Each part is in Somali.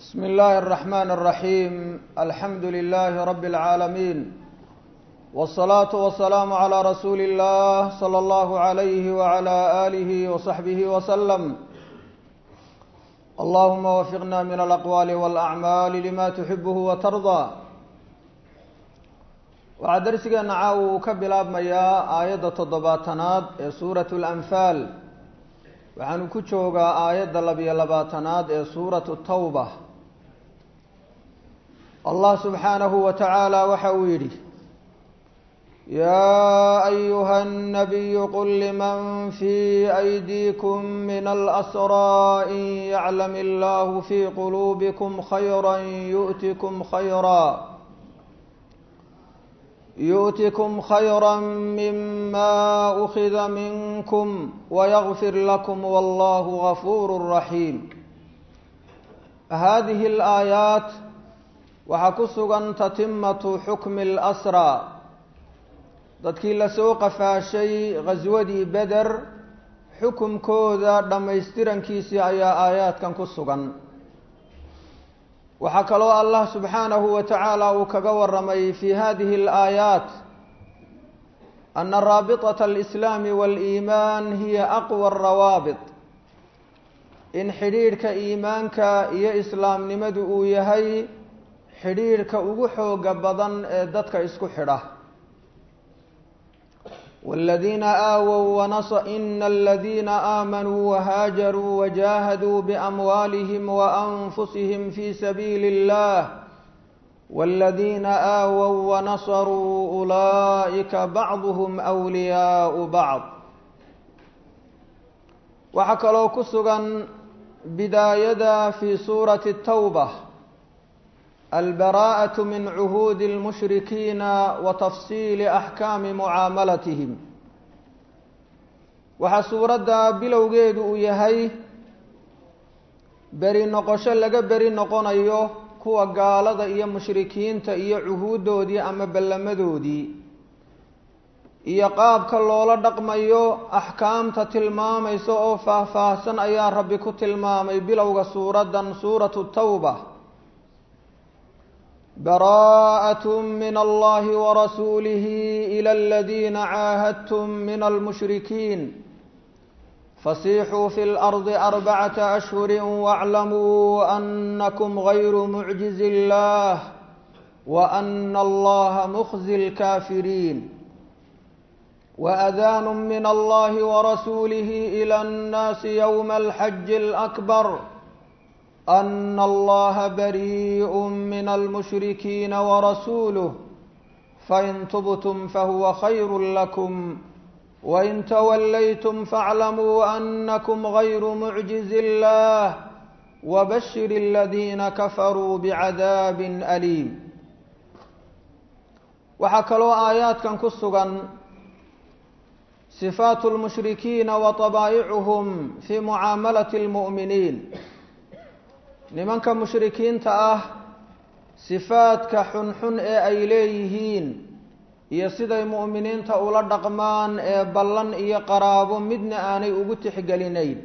بسم الله الرحمن الرحيم الحمد لله رب العالمين والصلاة والسلام على رسول الله صلى الله عليه وعلى آله وصحبه وسلم اللهم وفقنا من الأقوال والأعمال لما تحبه وترضى waxaa darsigeena caawa uu ka bilaabmayaa aayadda toddobaatanaad ee suuratu lanfaal waxaanu ku joogaa aayadda labiyo labaatanaad ee suuratu tawba allah subxaanahu wa tacaala waxa uu yidhi yaa ayuha الnabiyu qul liman fii aydiikum min alasraa in yaclam illahu fii quluubikum khayra yu'tikum khayra يؤتكم خيرا مما أخذ منكم ويغفر لكم والله غفور رحيم هذه الآيات وحكسغا تتمة حكم الأسرى dadkii lasoo qafaashay ghaswadii beder xukumkooda dhammaystirankiisii ayaa aayaadkan ku sugan waxaa kaloo allah subxaanahu wa tacaala uu kaga waramay fi hadihi alaayaat ana raabitata alislaami waaliimaan hiya aqwa arawaabit in xidhiidhka iimaanka iyo islaamnimadu uu yahay xidhiidhka ugu xooga badan ee dadka isku xidha والذين آووا ونص إن الذين آمنوا وهاجروا وجاهدوا بأموالهم وأنفسهم في سبيل الله والذين آووا ونصروا أولئك بعضهم أولياء بعض وحكلوا كسغا بداية في سورة التوبة البراءة من عهود المشركين وتفصيل أحكام معاملتهم waxaa suuradda bilowgeedu uu yahay beri noqosho laga beri noqonayo kuwa gaalada iyo mushrikiinta iyo cuhuuddoodii ama ballamadoodii iyo qaabka loola dhaqmayo axkaamta tilmaamaysa oo faah-faahsan ayaa rabbi ku tilmaamay bilowga suuraddan suuratu tawba براءة من الله ورسوله إلى الذين عاهدتم من المشركين فسيحوا في الأرض أربعة أشهر واعلموا أنكم غير معجز الله وأن الله مخزي الكافرين وأذان من الله ورسوله إلى الناس يوم الحج الأكبر أن الله بريء من المشركين ورسوله فإن تبتم فهو خير لكم وإن توليتم فاعلموا أنكم غير معجز الله وبشر الذين كفروا بعذاب أليم وحكلوا آيات كان كسغا صفات المشركين وطبائعهم في معاملة المؤمنين nimanka mushrikiinta ah sifaadka xunxun ee ay leeyihiin iyo siday mu'miniinta ula dhaqmaan ee ballan iyo qaraabo midna aanay ugu tixgelinayn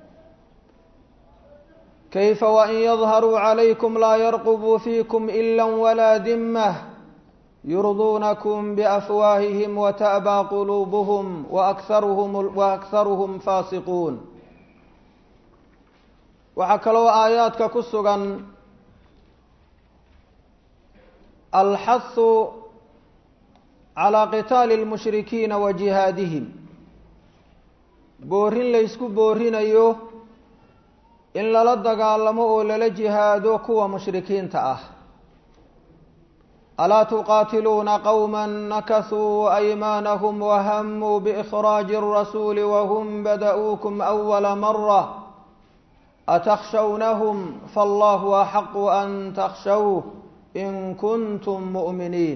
kayfa wain yadharuu calaykum laa yarqubuu fiikum ila walaa dimmah yurduunakum biafwaahihim wata'baa quluubuhum waakharuhum faasiquun waxaa kaloo aayaadka ku sugan alxahu calaa qitaali lmushrikiina wa jihaadihim boorin laysku boorinayo in lala dagaalamo oo lala jihaado kuwa mushrikiinta ah alaa tuqaatiluuna qowma nakasuu aymaanahum wahamuu biikhraaji اrasuuli wahum bada'uukum awala mara atakhshawnahum fallahu axaqu an takhshawh in kuntum mu'miniin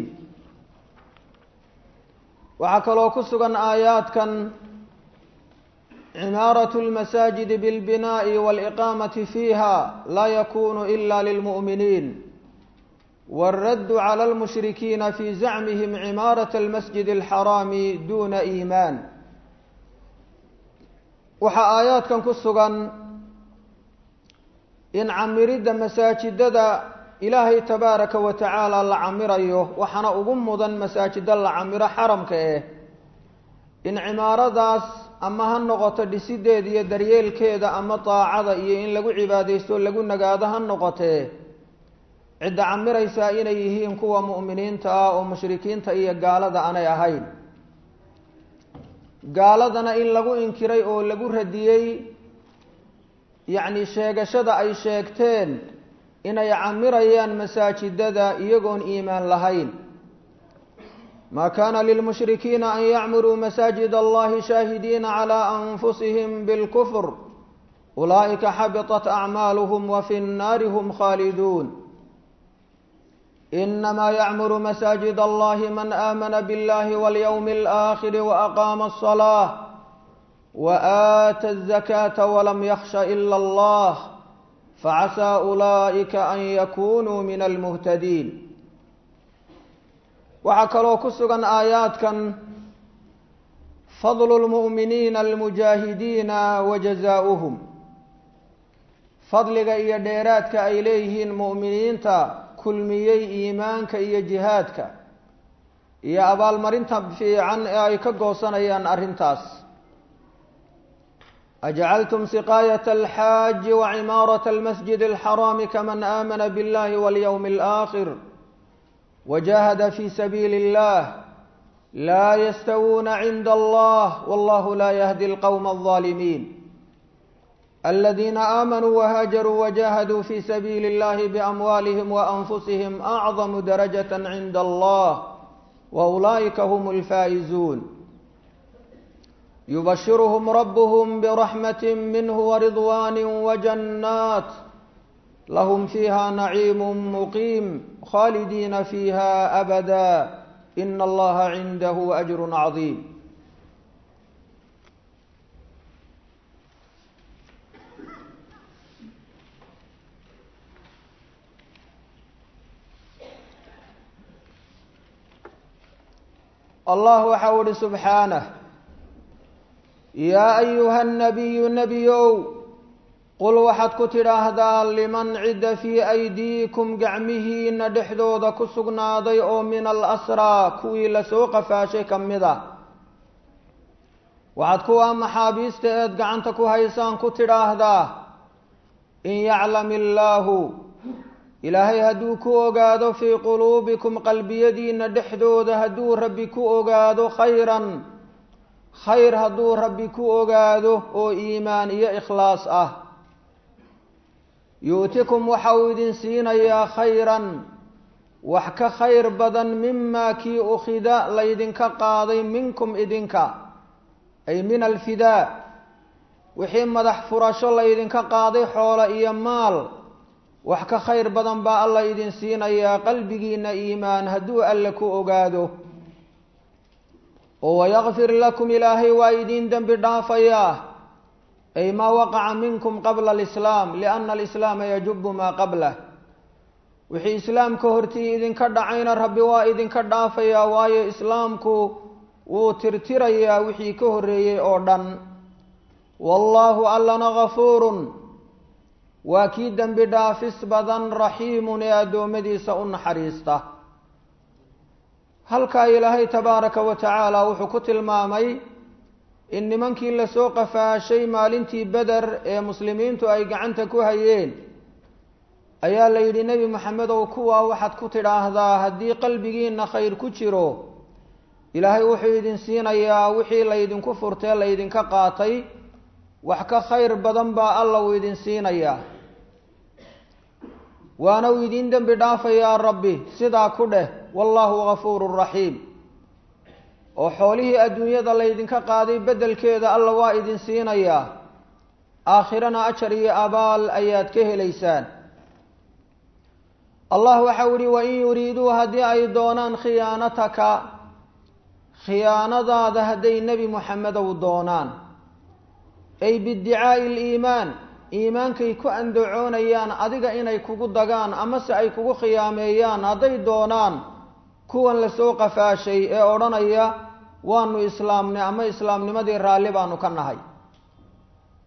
waxaa kaloo ku sugan aayaadkan cimaaratu lmasaajidi bilbinaa'i waaliqaamati fiiha laa yakunu ila lilmu'miniin wاlraddu cala almushrikiina fi zacmihim cimaarata almasjid alxaraami duna iimaan waxaa aayaadkan ku sugan in camiridda masaajidada ilaahay tabaaraka wa tacaala la camirayo waxaana ugu mudan masaajida la camiro xaramka eh in cimaaradaas ama ha noqoto dhisideeda iyo daryeelkeeda ama daacada iyo in lagu cibaadaysto lagu nagaado ha noqotee cidda camiraysaa inay yihiin kuwa mu'miniinta ah oo mushrikiinta iyo gaalada aanay ahayn gaaladana in lagu inkiray oo lagu radiyey yacni sheegashada ay sheegteen inay camirayaan masaajidada iyagoon iimaan lahayn ma kana lilmushrikiina an yacmuruu masaajid allahi shaahidiina calى anfusihim bilkufr ulaa'ika xabiطat acmaaluhm wa fi nnaari hm khaaliduun inama yacmuru masaajid allahi man aamana biاllahi walyowmi اlآkhiri waaqaama الصلاة وآتى الزكاة ولم يخش إلا الله فعسى أولئك أن يكونوا من المهتدين waxaa kaloo ku sugan aayaadkan fadlu lmu'miniina almujaahidiina wa jazaa'uhum fadliga iyo dheeraadka ay leeyihiin mu'miniinta kulmiyey iimaanka iyo jihaadka iyo abaalmarinta fiican ee ay ka goosanayaan arrintaas ajcaltum siqaayat alxaaji wa cimaarata almasjid alxaraami kaman aamana biاllahi walyowmi alaakhir وجاهد في سبيل الله لا يستوون عند الله والله لا يهدي القوم الظالمين الذين آمنوا وهاجروا وجاهدوا في سبيل الله بأموالهم وأنفسهم أعظم درجة عند الله وأولئك هم الفائزون يبشرهم ربهم برحمة منه ورضوان وجنات لهم فيها نعيم مقيم خالدين فيها أبدا إن الله عنده أجر عظيم الله وحول سبحانه يا أيها النبي نبيو qul waxaad ku tidhaahdaa liman cidda fii aydiikum gacmihiina dhexdooda ku sugnaaday oo min alasraa kuwii lasoo qafaashay ka mid ah waxaad kuwaa maxaabiista eed gacanta ku haysaan ku tidhaahdaa in yaclam illaahu ilaahay hadduu ku ogaado fii quluubikum qalbiyadiina dhexdooda hadduu rabbi ku ogaado khayran khayr hadduu rabbi ku ogaado oo iimaan iyo ikhlaas ah yu'tikum waxa uu idin siinayaa khayran wax ka khayr badan mimaa kii ukhida laydinka qaaday minkum idinka ay min alfidaa wixii madax furasho laydinka qaaday xoolo iyo maal wax ka khayr badan baa alla idin siinayaa qalbigiina iimaan hadduu alle ku ogaado oo wayakfir lakum ilaahay waa idiin dembi dhaafayaa ay maa waqaca minkum qabla alislaam lianna alislaama yajubu maa qablah wixii islaamka hortii idinka dhacayna rabbi waa idinka dhaafayaa waayo islaamku wuu tirtirayaa wixii ka horreeyey oo dhan wallaahu allana gafuurun waa kii dembi dhaafis badan raxiimun ee addoommadiisa u naxariista halkaa ilaahay tabaaraka wa tacaala wuxuu ku tilmaamay in nimankii lasoo qafaashay maalintii beder ee muslimiintu ay gacanta ku hayeen ayaa la yidhi nebi maxamedow kuwaa waxaad ku tidhaahdaa haddii qalbigiina khayr ku jiro ilaahay wuxuu idin siinayaa wixii laydinku furtee laydinka qaatay wax ka khayr badan baa alla uu idin siinayaa waana uu idiin dembi dhaafayaa rabbi sidaa ku dheh wallaahu gafuurun raxiim oo xoolihii adduunyada laydinka qaaday beddelkeeda alla waa idin siinayaa aakhirana ajar iyo abaal ayaad ka helaysaan allah waxau ihi wain yuriiduu haddii ay doonaan khiyaanataka khiyaanadaada hadday nebi moxamedow doonaan ay biiddicaa'i aliimaan iimaankay ku andacoonayaan adiga inay kugu dagaan amase ay kugu khiyaameeyaan hadday doonaan kuwan lasoo qafaashay ee odhanaya waanu islaamnay ama islaamnimadii raalli baanu ka nahay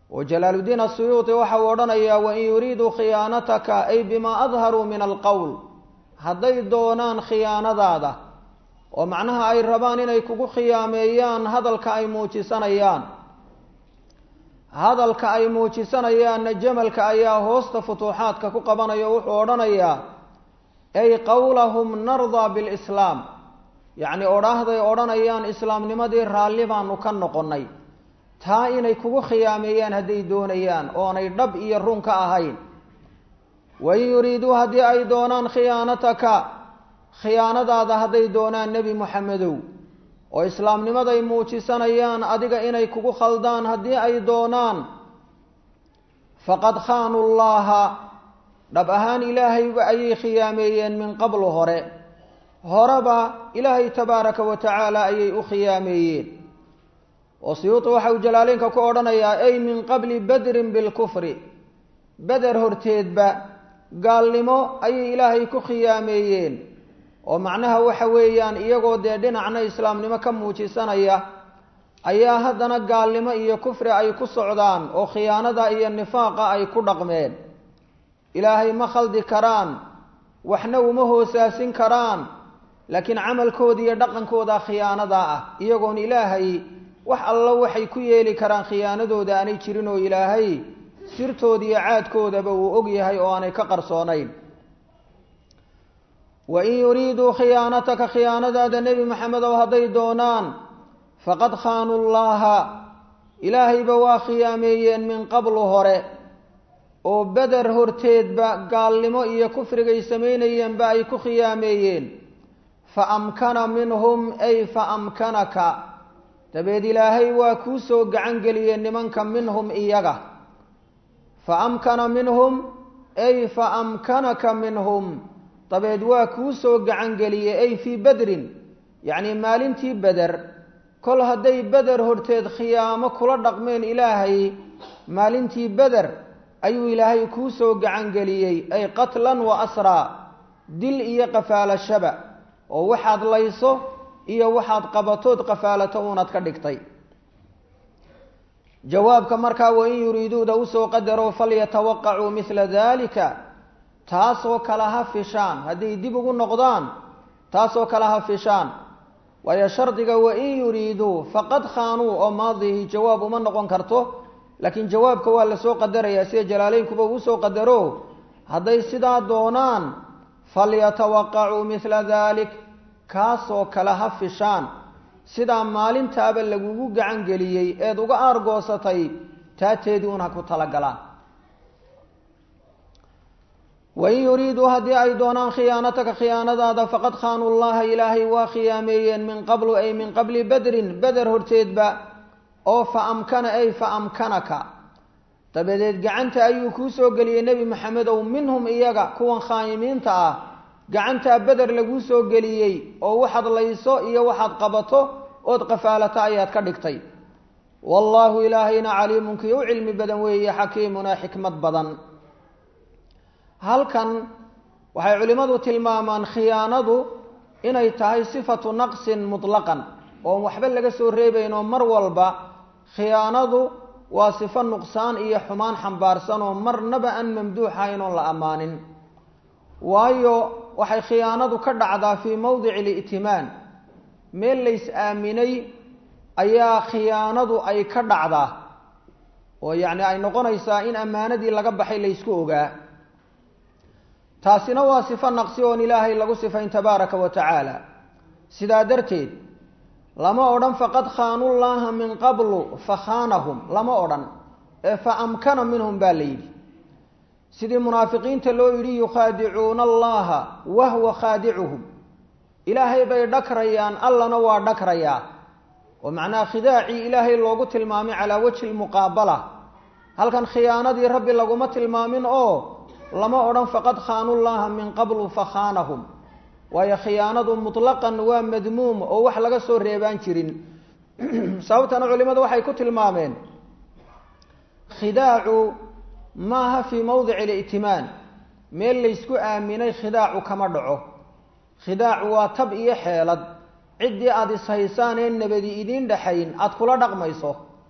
oo jalaaludiin asuyuuti waxa uu odhanayaa wain yuriiduu khiyaanataka ay bimaa adharuu min alqowl hadday doonaan khiyaanadaada oo macnaha ay rabaan inay kugu khiyaameeyaan hadalka ay muujisanayaan hadalka ay muujisanayaanna jamalka ayaa hoosta futuuxaadka ku qabanaya wuxuu odhanayaa ay qowlahum nardaa bilislaam yacni odhaahday odhanayaan islaamnimadii raalli baanu ka noqonnay taa inay kugu khiyaameeyaan hadday doonayaan oonay dhab iyo run ka ahayn wain yuriiduu haddii ay doonaan khiyaanataka khiyaanadaada hadday doonaan nebi moxamedow oo islaamnimaday muujisanayaan adiga inay kugu khaldaan haddii ay doonaan faqad khaanuu llaha dhab ahaan ilaahayba ayay khiyaameeyeen min qablu hore horeba ilaahay tabaaraka wa tacaala ayay u khiyaameeyeen oo siyuuti waxa uu jalaaleynka ku odhanayaa ay min qabli badrin bilkufri beder horteedba gaalnimo ayay ilaahay ku khiyaameeyeen oo macnaha waxa weeyaan iyagoo dee dhinacna islaamnimo ka muujisanaya ayaa haddana gaalnimo iyo kufri ay ku socdaan oo khiyaanada iyo nifaaqa ay ku dhaqmeen ilaahay ma khaldi karaan waxna uma hoosaasin karaan laakiin camalkooda iyo dhaqankooda khiyaanada ah iyagoon ilaahay wax allo waxay ku yeeli karaan khiyaanadooda aanay jirin oo ilaahay sirtooda iyo caadkoodaba uu og yahay oo aanay ka qarsoonayn wain yuriiduu khiyaanataka khiyaanadaada nebi maxamedow hadday doonaan faqad khaanuu llaha ilaahayba waa khiyaameeyeen min qablu hore oo beder horteedba gaalnimo iyo kufrigay samaynayeenba ay ku khiyaameeyeen fa amkana minhum ay fa amkanaka dabeed ilaahay waa kuu soo gacan geliyeen nimanka minhum iyaga fa amkana minhum ay fa amkanaka minhum dabeed waa kuu soo gacan geliyey ay fii bedrin yacnii maalintii beder kol hadday beder horteed khiyaamo kula dhaqmeen ilaahay maalintii beder ayuu ilaahay kuu soo gacan geliyey ay qatlan wa asraa dil iyo qafaalashaba oo waxaad layso iyo waxaad qabatood qafaalato uunaad ka dhigtay jawaabka markaa wain yuriiduuda usoo qadaro falyatawaqacuu mila dalika taasoo kale ha fishaan hadday dib ugu noqdaan taasoo kale ha fishaan waayo shardiga wain yuriiduu faqad khaanuu oo maadihi jawaab uma noqon karto laakiin jawaabka waa lasoo qadarayaa sida jalaaleynkuba uu soo qadaro hadday sidaa doonaan falyatawaqacuu mila dalik kaasoo kale ha fishaan sidaa maalintaaba lagugu gacan geliyey eed uga aargoosatay taateedii un ha ku talagalaan wain yuriiduu haddii ay doonaan khiyaanataka khiyaanadaada faqad khaanuu llaha ilaahay waa khiyaameeyeen min qablu ay min qabli bedrin beder horteedba oo fa amkana ay fa amkanaka dabadeed gacanta ayuu kuu soo geliyey nebi maxamedow minhum iyaga kuwan khaayimiinta ah gacantaa beder laguu soo geliyey oo waxaad layso iyo waxaad qabato ood qafaalata ayaad ka dhigtay wallaahu ilaahayna caliimun kii u cilmi badan weeye xakiimuna xikmad badan halkan waxay culimmadu tilmaamaan khiyaanadu inay tahay sifatu naqsin mutlaqan oon waxba laga soo reebayn oo mar walba khiyaanadu waa sifo nuqsaan iyo xumaan xambaarsan oo marnaba aan mamduuxahayn oon la ammaanin waayo waxay khiyaanadu ka dhacdaa fii mowdici li'timaan meel lays aaminay ayaa khiyaanadu ay ka dhacdaa oo yacni ay noqonaysaa in ammaanadii laga baxay laysku ogaa taasina waa sifo naqsi oon ilaahay lagu sifayn tabaaraka wa tacaala sidaa darteed lama odhan faqad khaanullaaha min qablu fa khaanahum lama odhan ee fa amkana minhum baa la yidhi sidii munaafiqiinta loo yidhi yukhaadicuuna allaha wahwa khaadicuhum ilaahay bay dhakrayaan allana waa dhakrayaa oo macnaha khidaacii ilaahay loogu tilmaamay calaa wajhi lmuqaabala halkan khiyaanadii rabbi laguma tilmaamin oo lama odhan faqad khaanullaha min qablu fa khaanahum waayo khiyaanadu mutlaqan waa madmuum oo wax laga soo reebaan jirin sababtana culimadu waxay ku tilmaameen khidaacu maaha fii mowdici li'timaan meel laysku aaminay khidaacu kama dhaco khidaacu waa tab iyo xeelad ciddii aada ishaysaan ee nabadi idiin dhexayn aada kula dhaqmayso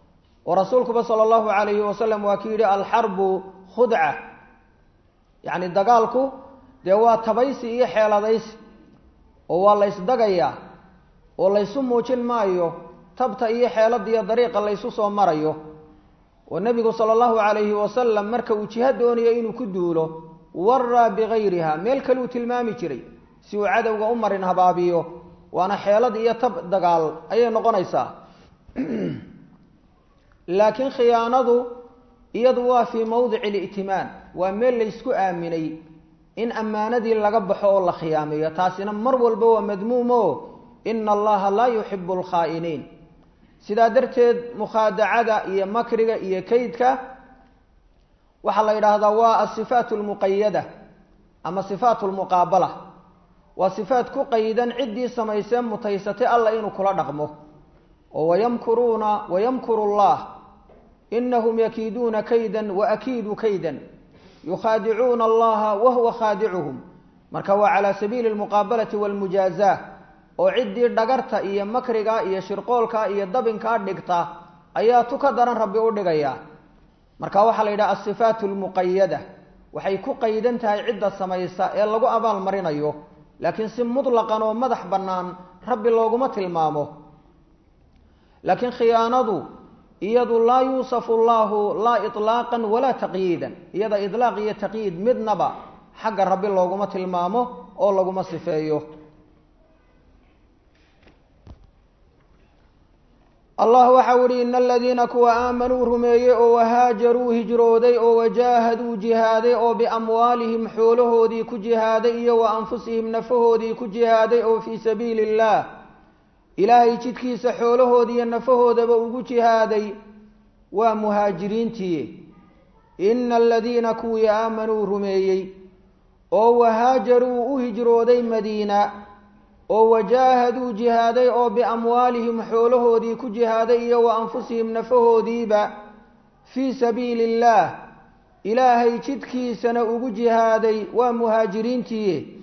oo rasuulkuba sala allahu calayhi wasalam waa ki yidhi alxarbu khudca yacni dagaalku dee waa tabaysi iyo xeeladaysi oo waa la ysdagayaa oo laysu muujin maayo tabta iyo xeelada iyo dariiqa laysu soo marayo oo nebigu sala allahu calayhi wasalam marka uu jiha doonayo inuu ku duulo waraa bigayriha meel kale uu tilmaami jiray si uu cadowga u marin habaabiyo waana xeelad iyo tab dagaal ayay noqonaysaa laakiin khiyaanadu iyadu waa fii mawdici li'timaan waa meel laysku aaminay in ammaanadii laga baxo oo la khiyaameeyo taasina mar walba waa madmuumo ina allaha laa yuxibu alkhaa'iniin sidaa darteed mukhaadacada iyo makriga iyo kaydka waxaa la yidhaahdaa waa asifaat lmuqayada ama sifaat lmuqaabala waa sifaat ku qaydan ciddii samaysee mutaysatay alla inuu kula dhaqmo oo wayamkuruuna wayamkuru llah inahum yakiiduuna kaydan waakiidu kaydan yukhaadicuuna allaha wahuwa khaadicuhum marka waa calaa sabiili lmuqaabalati walmujaazaa oo ciddii dhagarta iyo makriga iyo shirqoolka iyo dabinkaa dhigta ayaa tu ka daran rabbi u dhigaya marka waxaa la yidhaha asifaat lmuqayada waxay ku qaydan tahay cidda samaysa ee lagu abaal marinayo laakiin si mutlaqan oo madax bannaan rabbi looguma tilmaamo laakiin khiyaanadu iyadu laa yuusafu llahu laa iطlaaqan walaa taqyiidan iyada ilaaq iyo taqyiid midnaba xagga rabbi looguma tilmaamo oo laguma sifeeyo allah waxau ihi ina aladiina kuwa aamanuu rumeeyey oo wahaajaruu hijrooday oo wajaahaduu jihaaday oo biamwaalihim xoolahoodii ku jihaaday iyo wa anfusihim nafahoodii ku jihaaday oo fii sabiili illaah ilaahay jidkiisa xoolahoodiiyo nafahoodaba ugu jihaaday waa muhaajiriintii ina aladiina kuwii aamanuu rumeeyey oo wahaajaruu u hijrooday madiina oo wajaahaduu jihaaday oo biamwaalihim xoolahoodii ku jihaaday iyo wa anfusihim nafahoodiiba fii sabiili illaah ilaahay jidkiisana ugu jihaaday waa muhaajiriintii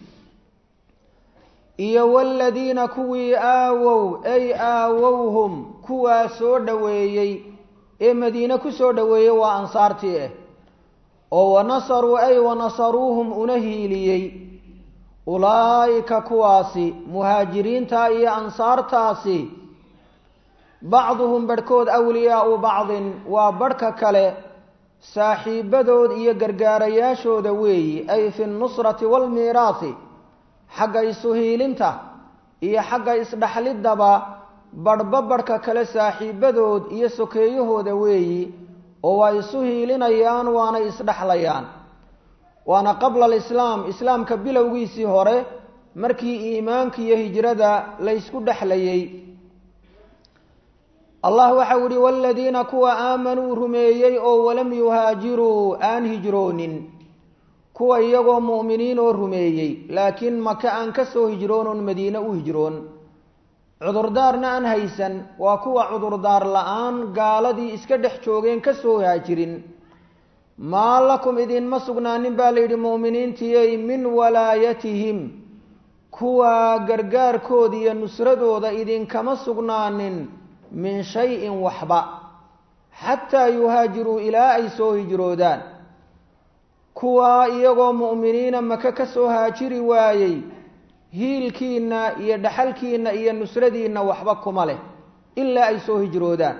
iyo waaladiina kuwii aawow ay aawowhum kuwaa soo dhoweeyey ee madiine ku soo dhoweeyey waa ansaartii ah oo wanasaruu ay wanasaruuhum una hiiliyey ulaa'ika kuwaasi muhaajiriinta iyo ansaartaasi bacduhum barhkood awliyaau bacdin waa barhka kale saaxiibadood iyo gargaarayaashooda weeyi ay fi nnusrati waalmiiraasi xagga isu hiilinta iyo xagga isdhaxliddaba barhba barhka kale saaxiibadood iyo sokeeyahooda weeyi oo waa isu hiilinayaan waana isdhexlayaan waana qabla alislaam islaamka bilowgiisii hore markii iimaanka iyo hijrada laysku dhexlayay allah waxau ihi waaladiina kuwa aamanuu rumeeyey oo walam yuhaajiruu aan hijroonin kuwa iyagoo mu'miniin oo rumeeyey laakiin maka aan ka soo hijroonoon madiine u hijroon cudurdaarna aan haysan waa kuwa cudurdaar la-aan gaaladii iska dhex joogeen ka soo haajirin maa lakum idinma sugnaanin baa layidhi mu'miniintiyey min walaayatihim kuwa gargaarkooda iyo nusradooda idinkama sugnaanin min shay-in waxba xataa yuhaajiruu ilaa ay soo hijroodaan kuwaa iyagoo mu'miniina maka ka soo haajiri waayey hiilkiinna iyo dhaxalkiinna iyo nusradiinna waxba kuma leh ilaa ay soo hijroodaan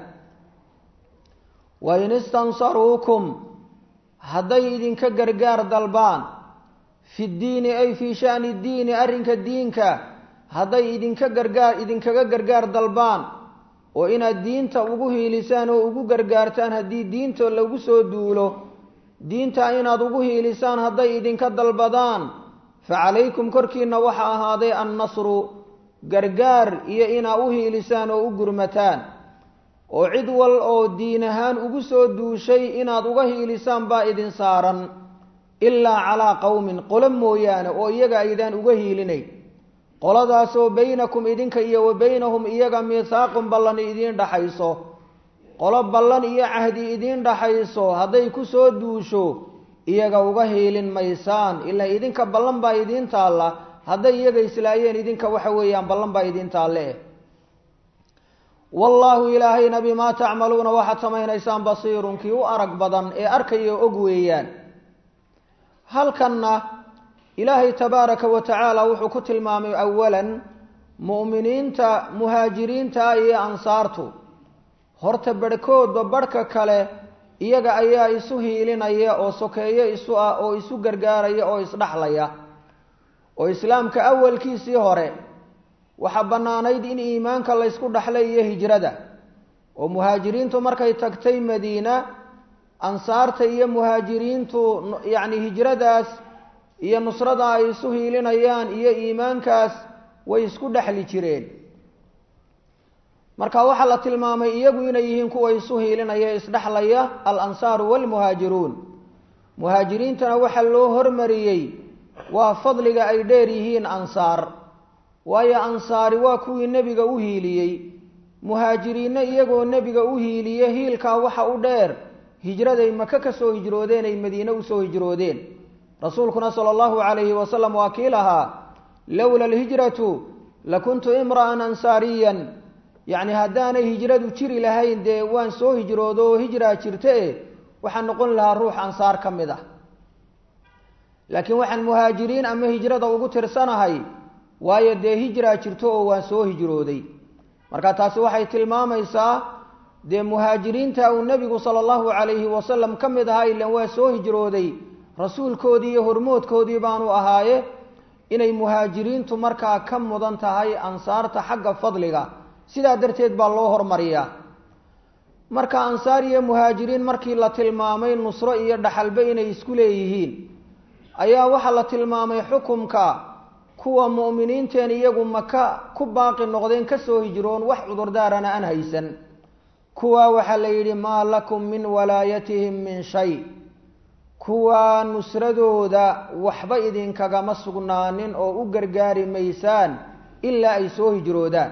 wain istansaruukum hadday idinka gargaar dalbaan fi ddiini ay fii sha'ni ddiini arrinka diinka hadday idinka gargaar idinkaga gargaar dalbaan oo inaad diinta ugu hiilisaan oo ugu gargaartaan haddii diinta lagu soo duulo diinta inaad ugu hiilisaan hadday idinka dalbadaan fa calaykum korkiina waxaa ahaaday annasru gargaar iyo inaa u hiilisaan oo u gurmataan oo cid wal oo diin ahaan ugu soo duushay inaad uga hiilisaan baa idin saaran ilaa calaa qowmin qolo mooyaane oo iyaga aydaan uga hiilinayn qoladaasoo baynakum idinka iyo wa baynahum iyaga miisaaqun ballan idiin dhaxayso qolo ballan iyo cahdi idiin dhaxayso hadday ku soo duusho iyaga uga hiilin maysaan ilaa idinka ballan baa idiin taalla hadday iyaga islaayeen idinka waxa weeyaan ballan baa idiin taalle wallaahu ilaahayna bimaa tacmaluuna waxaad samaynaysaan basiirun kii u arag badan ee arkaya og weeyaan halkanna ilaahay tabaaraka wa tacaala wuxuu ku tilmaamay awalan mu'miniinta muhaajiriinta iyo ansaartu horta barhkoodba barhka kale iyaga ayaa isu hiilinaya oo sokeeyo isu ah oo isu gargaaraya oo isdhaxlaya oo islaamka awalkiisii hore waxaa bannaanayd in iimaanka laysku dhaxlay iyo hijrada oo muhaajiriintu markay tagtay madiina ansaarta iyo muhaajiriintu yacni hijradaas iyo nusrada ay isu hiilinayaan iyo iimaankaas way isku dhexli jireen marka waxaa la tilmaamay iyagu inay yihiin kuwa isu hiilinaya isdhexlaya alansaaru waalmuhaajiruun muhaajiriintana waxaa loo hormariyey waa fadliga ay dheer yihiin ansaar waayo ansaari waa kuwii nebiga u hiiliyey muhaajiriinna iyagoo nebiga u hiiliye hiilkaa waxa u dheer hijraday maka ka soo hijroodeen ay madiine usoo hijroodeen rasuulkuna sala allahu calayhi wasalam waa kii lahaa lowla alhijratu lakuntu imra'an ansaariyan yacni haddaanay hijradu jiri lahayn dee waan soo hijroodo oo hijraa jirta e waxaan noqon lahaa ruux ansaar ka mid ah laakiin waxaan muhaajiriin ama hijrada ugu tirsanahay waayo dee hijraa jirto oo waan soo hijrooday marka taasi waxay tilmaamaysaa dee muhaajiriinta uu nebigu sala allahu calayhi wasalam ka mid ahaa ilan waa soo hijrooday rasuulkoodii iyo hormoodkoodii baanu ahaaye inay muhaajiriintu markaa ka mudan tahay ansaarta xagga fadliga sidaa darteed baa loo hormariyaa marka ansaar iyo muhaajiriin markii la tilmaamay nusro iyo dhaxalbe inay isku leeyihiin ayaa waxaa la tilmaamay xukumka kuwa mu'miniinteen iyagu maka ku baaqi noqdeen kasoo hijroon wax cudurdaarana aan haysan kuwaa waxaa la yidhi maa lakum min walaayatihim min shay kuwaa nusradooda waxba idinkagama sugnaanin oo u gargaari maysaan ilaa ay soo hijroodaan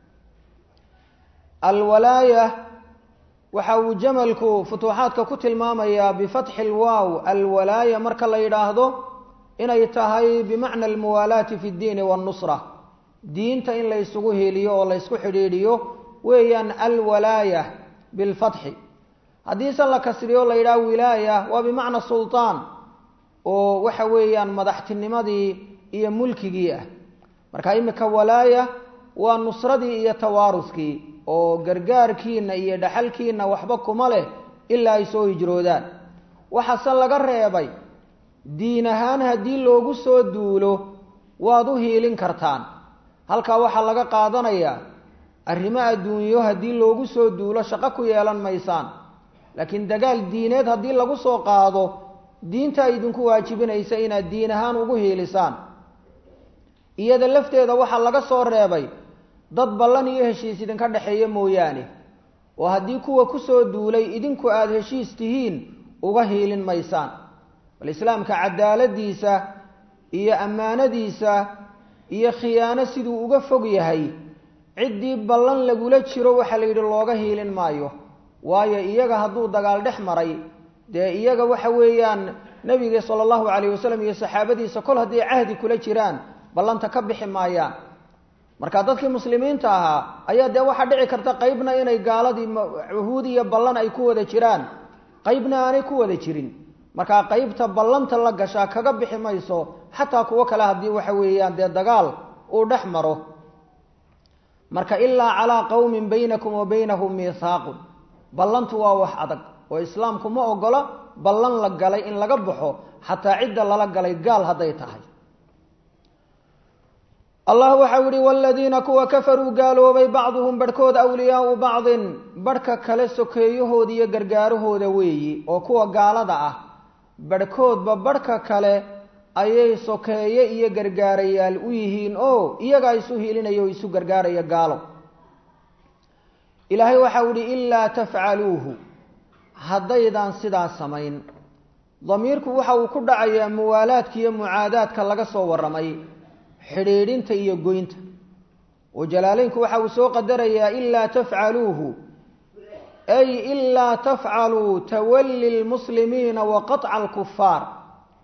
alwalaaya waxa uu jamalku futuuxaadka ku tilmaamayaa bifatxi lwaaw alwalaaya marka la yidhaahdo inay tahay bimacna almuwaalaati fi ddiini wannusra diinta in la ysugu heliyo oo la ysku xidhiidhiyo weeyaan alwalaaya bilfatxi haddiise la kasriyo la yidhaha wilaaya waa bimacna sultaan oo waxa weeyaan madaxtinimadii iyo mulkigii ah marka imika walaaya waa nusradii iyo tawaaruskii oo gargaarkiina iyo dhaxalkiina waxba kuma leh ilaa ay soo hijroodaan waxaase laga reebay diin ahaan haddii loogu soo duulo waad u hiilin kartaan halkaa waxaa laga qaadanayaa arrimo adduunyo haddii loogu soo duulo shaqo ku yeelan maysaan laakiin dagaal diineed haddii lagu soo qaado diinta idinku waajibinaysa inaad diin ahaan ugu hiilisaan iyada lafteeda waxaa laga soo reebay dad ballan iyo heshiis idinka dhexeeya mooyaane oo haddii kuwa kusoo duulay idinku aada heshiis tihiin uga hiilin maysaan bal islaamka cadaaladiisa iyo ammaanadiisa iyo khiyaano siduu uga fog yahay ciddii ballan lagula jiro waxaa la yidhi looga hiilin maayo waayo iyaga hadduu dagaal dhex maray dee iyaga waxa weeyaan nebiga sala allahu calayh wasalam iyo saxaabadiisa kol hadday cahdi kula jiraan ballanta ka bixi maayaan marka dadkii muslimiinta ahaa ayaa dee waxaa dhici karta qeybna inay gaaladii cuhuud iyo ballan ay ku wada jiraan qeybna aanay ku wada jirin markaa qeybta ballanta la gashaa kaga bixi mayso xataa kuwo kale haddii waxa weeyaan dee dagaal uu dhex maro marka ilaa calaa qowmin baynakum wa baynahum miithaaqun ballantu waa wax adag oo islaamku ma ogola ballan la galay in laga baxo xataa cidda lala galay gaal hadday tahay allah waxau yihi waladiina kuwa kafaruu gaaloobay bacduhum barhkood awliyaau bacdin barhka kale sokeeyahooda iyo gargaarahooda weeyi oo kuwa gaalada ah barhkoodba barhka kale ayay sokeeye iyo gargaarayaal u yihiin oo iyagaa isu hilinaya oo isu gargaaraya gaalo ilaahay waxau ihi ilaa tafcaluuhu haddaydaan sidaa samayn damiirku waxa uu ku dhacayaa muwaalaadka iyo mucaadaadka laga soo warramay xidhiidhinta iyo goynta oo jalaaleynku waxa uu soo qadarayaa ilaa tafcaluuhu ay ilaa tafcaluu tawalli lmuslimiina wa qaطca alkufaar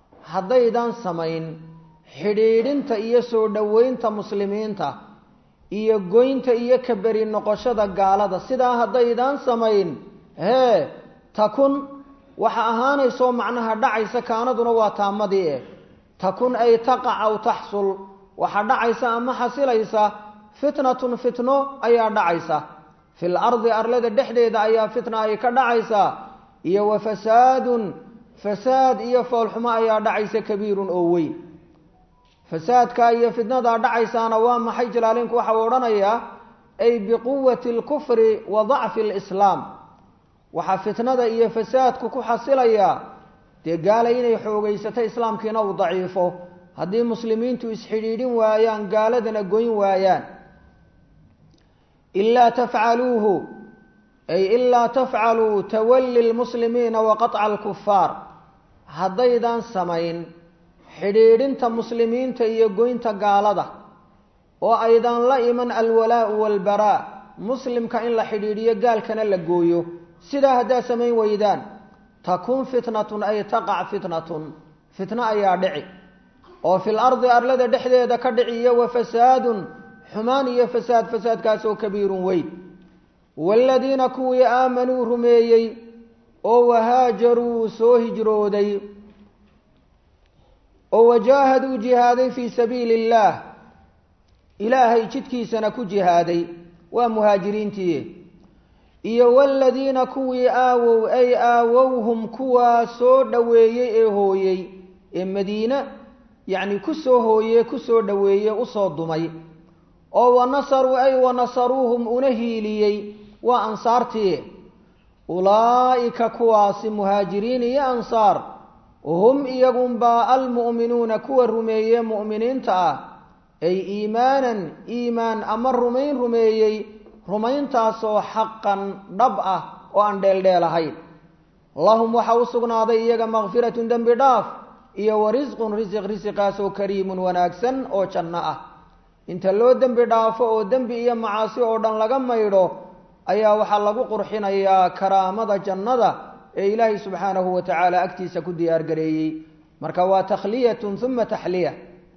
haddaydan samayn xidhiidhinta iyo soo dhoweynta muslimiinta iyo goynta iyo ka beri noqoshada gaalada sidaa haddaydaan samayn hee takun waxa ahaanaysoo macnaha dhacaysa kaanaduna waa taamadii eh takun ay taqac aw taxsul waxa dhacaysa ama xasilaysa fitnatun fitno ayaa dhacaysa fil ardi arlada dhexdeeda ayaa fitna ay ka dhacaysaa iyo wa fasaadun fasaad iyo foolxumo ayaa dhacaysa kabiirun oo weyn fasaadka iyo fitnadaa dhacaysaana waa maxay jalaalinku waxau odhanayaa ay biquwati alkufri wa dacfi alislaam waxaa fitnada iyo fasaadku ku xasilayaa dee gaala inay xoogaysato islaamkiina uu daciifo haddii muslimiintu isxidhiidhin waayaan gaaladana goyn waayaan ilaa tafcaluuhu ay ilaa tafcaluu tawalli lmuslimiina wa qaطca alkufaar haddaydan samayn xidhiidhinta muslimiinta iyo goynta gaalada oo aydan la iman alwalaau walbaraa muslimka in la xidhiidhiyo gaalkana la gooyo sidaa haddaad samayn weydaan takun fitnatun ay taqac fitnatun fitno ayaa dhici oo fil ardi arlada dhexdeeda ka dhici iyo wa fasaadun xumaan iyo fasaad fasaadkaasoo kabiirun weyn waaladiina kuwii aamanuu rumeeyey oo wahaajaruu soo hijrooday oo wajaahaduu jihaaday fii sabiili illaah ilaahay jidkiisana ku jihaaday waa muhaajiriintii iyo waaladiina kuwii aawow ay aawowhum kuwaa soo dhoweeyey ee hooyey ee madiine yacni ku soo hooye ku soo dhoweeye usoo dumay oo wanasaruu ay wanasaruuhum una hiiliyey waa ansaartii ulaa'ika kuwaasi muhaajiriin iyo ansaar hum iyagunbaa almu'minuuna kuwa rumeeye mu'miniinta ah ay iimaanan iimaan ama rumayn rumeeyey rumayntaasoo xaqan dhab ah oo aan dheeldheel ahayn lahum waxaa u sugnaaday iyaga makfiratun dembi dhaaf iyo wa risqun risiq risiqaasoo kariimun wanaagsan oo janno ah inta loo dembi dhaafo oo dembi iyo macaasi oo dhan laga maydho ayaa waxaa lagu qurxinayaa karaamada jannada ee ilaahay subxaanahu wa tacaala agtiisa ku diyaar gareeyey marka waa takhliyatun uma taxliya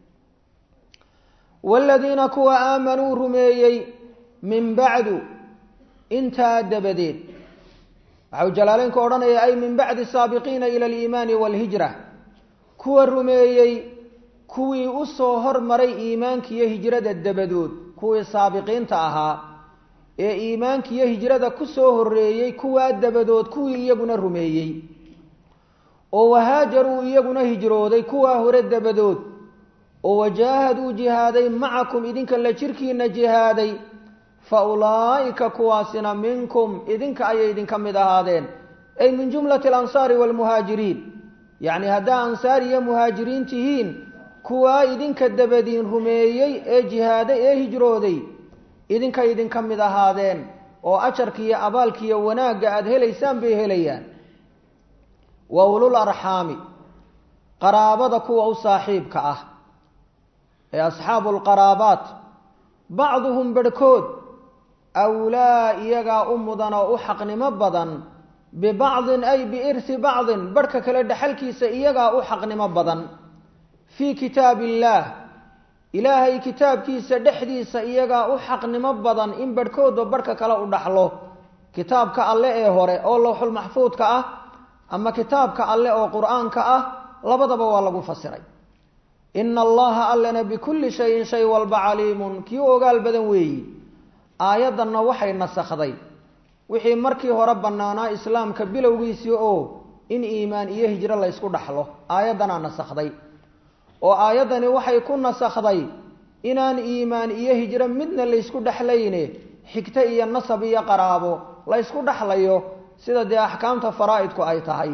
waaladiina kuwa aamanuu rumeeyey min bacdu intaa dabadeed waxau jalaaleynku odhanaya ay min bacdi saabiqiina ila aliimaani waalhijra kuwa rumeeyey kuwii u soo hormaray iimaankiiyo hijrada dabadood kuwii saabiqiinta ahaa ee iimaankiiyo hijrada ku soo horreeyey kuwaa dabadood kuwii iyaguna rumeeyey oo wahaajaruu iyaguna hijrooday kuwaa hore dabadood oo wajaahaduu jihaaday macakum idinka la jirkiina jihaaday fa ulaa'ika kuwaasina minkum idinka ayay idinka mid ahaadeen ay min jumlati alansaari waalmuhaajiriin yacni haddaa ansaar iyo muhaajiriin tihiin kuwaa idinka dabadiin rumeeyey ee jihaaday ee hijrooday idinka idinka mid ahaadeen oo ajarkiiyo abaalkiiyo wanaagga aada helaysaan bay helayaan wa ulul arxaami qaraabada kuwa u saaxiibka ah ee asxaabu lqaraabaat bacduhum barhkood awlaa iyagaa u mudan oo u xaqnimo badan bibacdin ay biirsi bacdin barhka kale dhexalkiisa iyagaa u xaqnimo badan fii kitaab illaah ilaahay kitaabkiisa dhexdiisa iyagaa u xaqnimo badan in barhkoodba barhka kale u dhaxlo kitaabka alle ee hore oo lowxul maxfuudka ah ama kitaabka alle oo qur-aanka ah labadaba waa lagu fasiray ina allaha allana bikulli shayin shay walba caliimun kii u ogaal badan weeyi aayaddanna waxay nasakhday wixii markii hore bannaanaa islaamka bilowgiisii oo in iimaan iyo hijro laysku dhaxlo aayaddanaa nasakhday oo aayaddani waxay ku nasakhday inaan iimaan iyo hijro midna laysku dhexlayne xigto iyo nasab iyo qaraabo laysku dhexlayo sida dee axkaamta faraa'idku ay tahay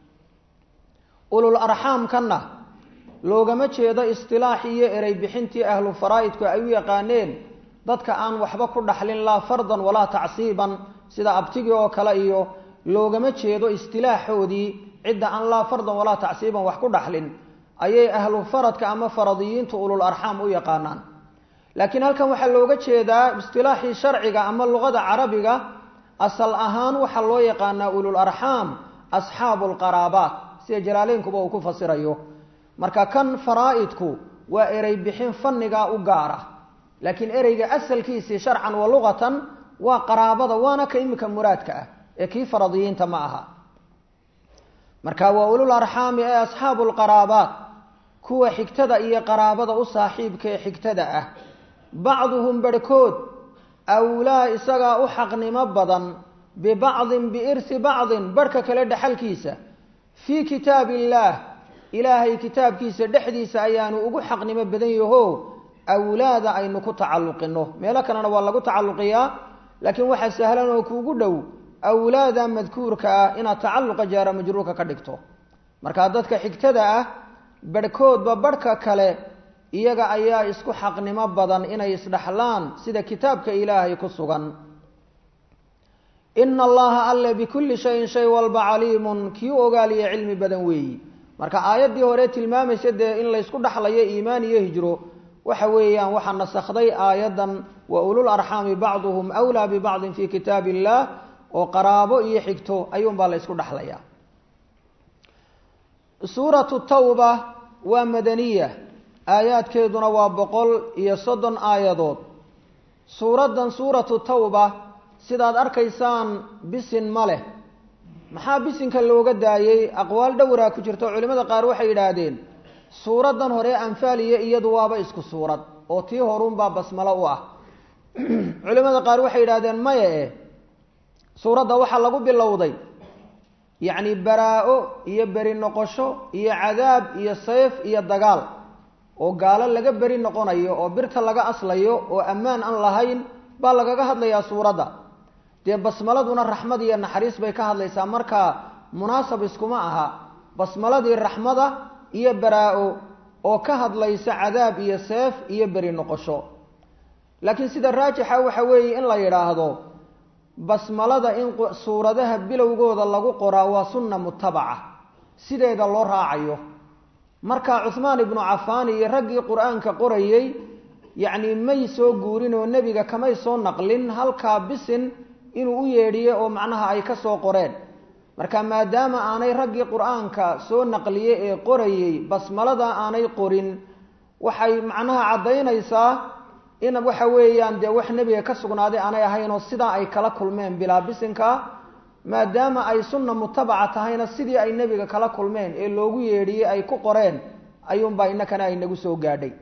ulul arxaamkanna loogama jeedo istilaax iyo erey bixintii ahlu faraa'idku ay u yaqaaneen dadka aan waxba ku dhaxlin laa fardan walaa tacsiiban sida abtigii oo kale iyo loogama jeedo istilaaxoodii cidda aan laa fardan walaa tacsiiban wax ku dhaxlin ayay ahlu faradka ama faradiyiintu ulul arxaam u yaqaanaan laakiin halkan waxaa looga jeedaa istilaaxii sharciga ama luqada carabiga asal ahaan waxaa loo yaqaanaa ulul arxaam asxaabu lqaraabaat sida jalaaleynkuba uu ku fasirayo marka kan faraa'idku waa erey bixin fannigaa u gaara laakiin ereyga asalkiisii sharcan wa luqatan waa qaraabada waana ka imika muraadka ah ee kii faradiyiinta ma aha marka waa ulul arxaami ee asxaabu lqaraabaat kuwa xigtada iyo qaraabada u saaxiibka ee xigtada ah bacduhum barhkood awlaa isagaa u xaqnimo badan bibacdin biirsi bacdin barhka kale dhexalkiisa fii kitaab illaah ilaahay kitaabkiisa dhexdiisa ayaanu ugu xaqnimo badan yaho awlaada aynu ku tacalluqino meelo kalena waa lagu tacalluqiyaa laakiin waxaa sahlan oo kuugu dhow awlaada madkuurka ah inaad tacalluqa jaara majruurka ka dhigto markaa dadka xigtada ah barhkoodba barhka kale iyaga ayaa isku xaqnimo badan inay isdhaxlaan sida kitaabka ilaahay ku sugan ina allaha alle bikulli shayin shay walba caliimun kii u ogaaliya cilmi badan weeyi marka aayaddii hore tilmaamaysa dee in laysku dhaxlayo iimaan iyo hijro waxa weeyaan waxaa nasakday aayaddan wa ulul arxaami bacduhum wlaa bibacdin fi kitaab illah oo qaraabo iyo xigto ayuunbaa la ysku dhaxlaya suuratu tawba waa madaniya aayaadkeeduna waa boqol iyo soddon aayadood suuraddan suuratu tawba sidaad arkaysaan bisin ma leh maxaa bisinka looga daayey aqwaal dhowraa ku jirta oo culimmada qaar waxay yidhaahdeen suuraddan hore anfaaliya iyadu waaba isku suurad oo tii horuunbaa basmalo u ah culimmada qaar waxay yidhahdeen maya eh suuradda waxaa lagu bilowday yacni baraa-o iyo beri noqosho iyo cadaab iyo sayf iyo dagaal oo gaalo laga beri noqonayo oo birta laga aslayo oo ammaan aan lahayn baa lagaga hadlayaa suuradda dee basmaladuna raxmad iyo naxariis bay ka hadlaysaa markaa munaasab iskuma aha basmaladii raxmada iyo baraa-o oo ka hadlaysa cadaab iyo seef iyo beri noqosho laakiin sida raajixa waxa weeye in la yidhaahdo basmalada in suuradaha bilowgooda lagu qoraa waa sunna mutabaca sideeda loo raacayo marka cuhmaan ibnu cafaan iyo raggii qur-aanka qorayey yacni may soo guurin oo nebiga kamay soo naqlin halkaa bisin inuu u yeedhiye oo macnaha ay ka soo qoreen marka maadaama aanay raggii qur-aanka soo naqliye ee qorayey basmalada aanay qorin waxay macnaha caddaynaysaa in waxa weeyaan dee wax nebiga ka sugnaaday aanay ahaynoo sidaa ay kala kulmeen bilaa bisinka maadaama ay sunna mutabaca tahayna sidii ay nebiga kala kulmeen ee loogu yeedhiyey ay ku qoreen ayuunbaa inakana ay nagu soo gaadhay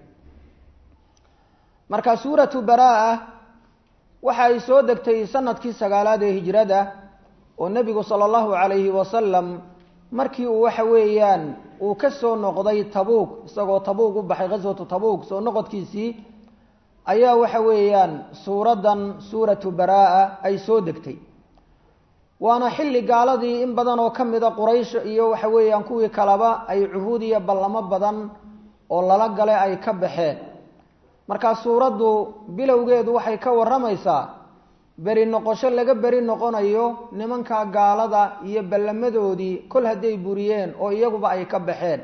marka suuratu baraa waxa ay soo degtay sanadkii sagaalaad ee hijrada oo nebigu sala allahu calayhi wasalam markii uu waxa weeyaan uu ka soo noqday tabuug isagoo tabuug u baxay ghaswatu tabuug soo noqodkiisii ayaa waxa weeyaan suuraddan suuratu baraa ay soo degtay waana xilli gaaladii in badan oo ka mida quraysh iyo waxa weeyaan kuwii kaleba ay cuhuud iyo ballamo badan oo lala gale ay ka baxeen markaa suuraddu bilowgeedu waxay ka warramaysaa beri noqosho laga beri noqonayo nimanka gaalada iyo ballamadoodii kol hadday buriyeen oo iyaguba ay ka baxeen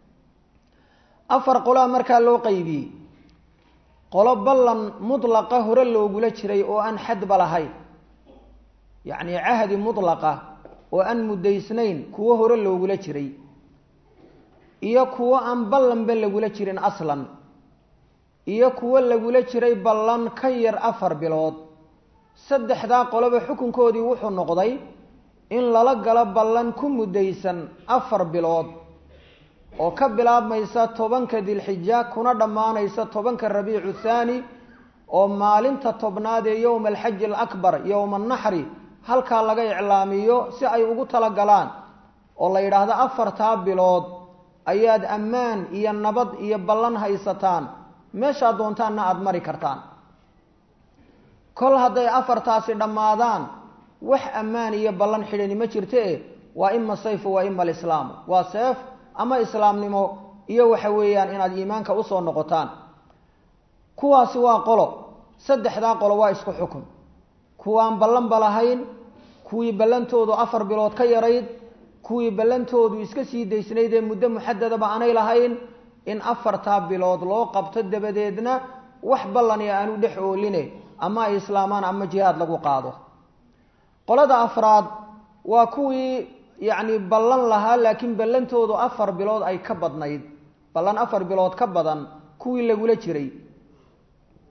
afar qolaa markaa loo qeybiyey qolo ballan mudlaqa hore loogula jiray oo aan xadba lahayn yacni cahdi mudlaqa oo aan muddaysnayn kuwo hore loogula jiray iyo kuwo aan ballanba lagula jirin aslan iyo kuwo lagula jiray ballan ka yar afar bilood saddexdaa qoloba xukunkoodii wuxuu noqday in lala galo ballan ku muddaysan afar bilood oo ka bilaabmaysa tobanka dilxija kuna dhammaanaysa tobanka rabiicu thaani oo maalinta tobnaad ee yowma alxaji alakbar yowma annaxri halkaa laga iclaamiyo si ay ugu talagalaan oo la yidhaahdo afartaa bilood ayaad ammaan iyo nabad iyo ballan haysataan meeshaad doontaanna aada mari kartaan kol hadday afartaasi dhammaadaan wax ammaan iyo ballan xidhani ma jirte waa ima sayfu waa ima alislaamu waa seef ama islaamnimo iyo waxa weeyaan inaad iimaanka usoo noqotaan kuwaasi waa qolo saddexdaa qolo waa isku xukun kuwaan ballanba lahayn kuwii ballantoodu afar bilood ka yarayd kuwii ballantoodu iska sii daysnayd ee muddo muxadadaba aanay lahayn in afartaa bilood loo qabto dabadeedna wax ballani aanu dhex ooline ama ay islaamaan ama jihaad lagu qaado qolada afraad waa kuwii yacni ballan lahaa laakiin ballantoodu afar bilood ay ka badnayd ballan afar bilood ka badan kuwii lagula jiray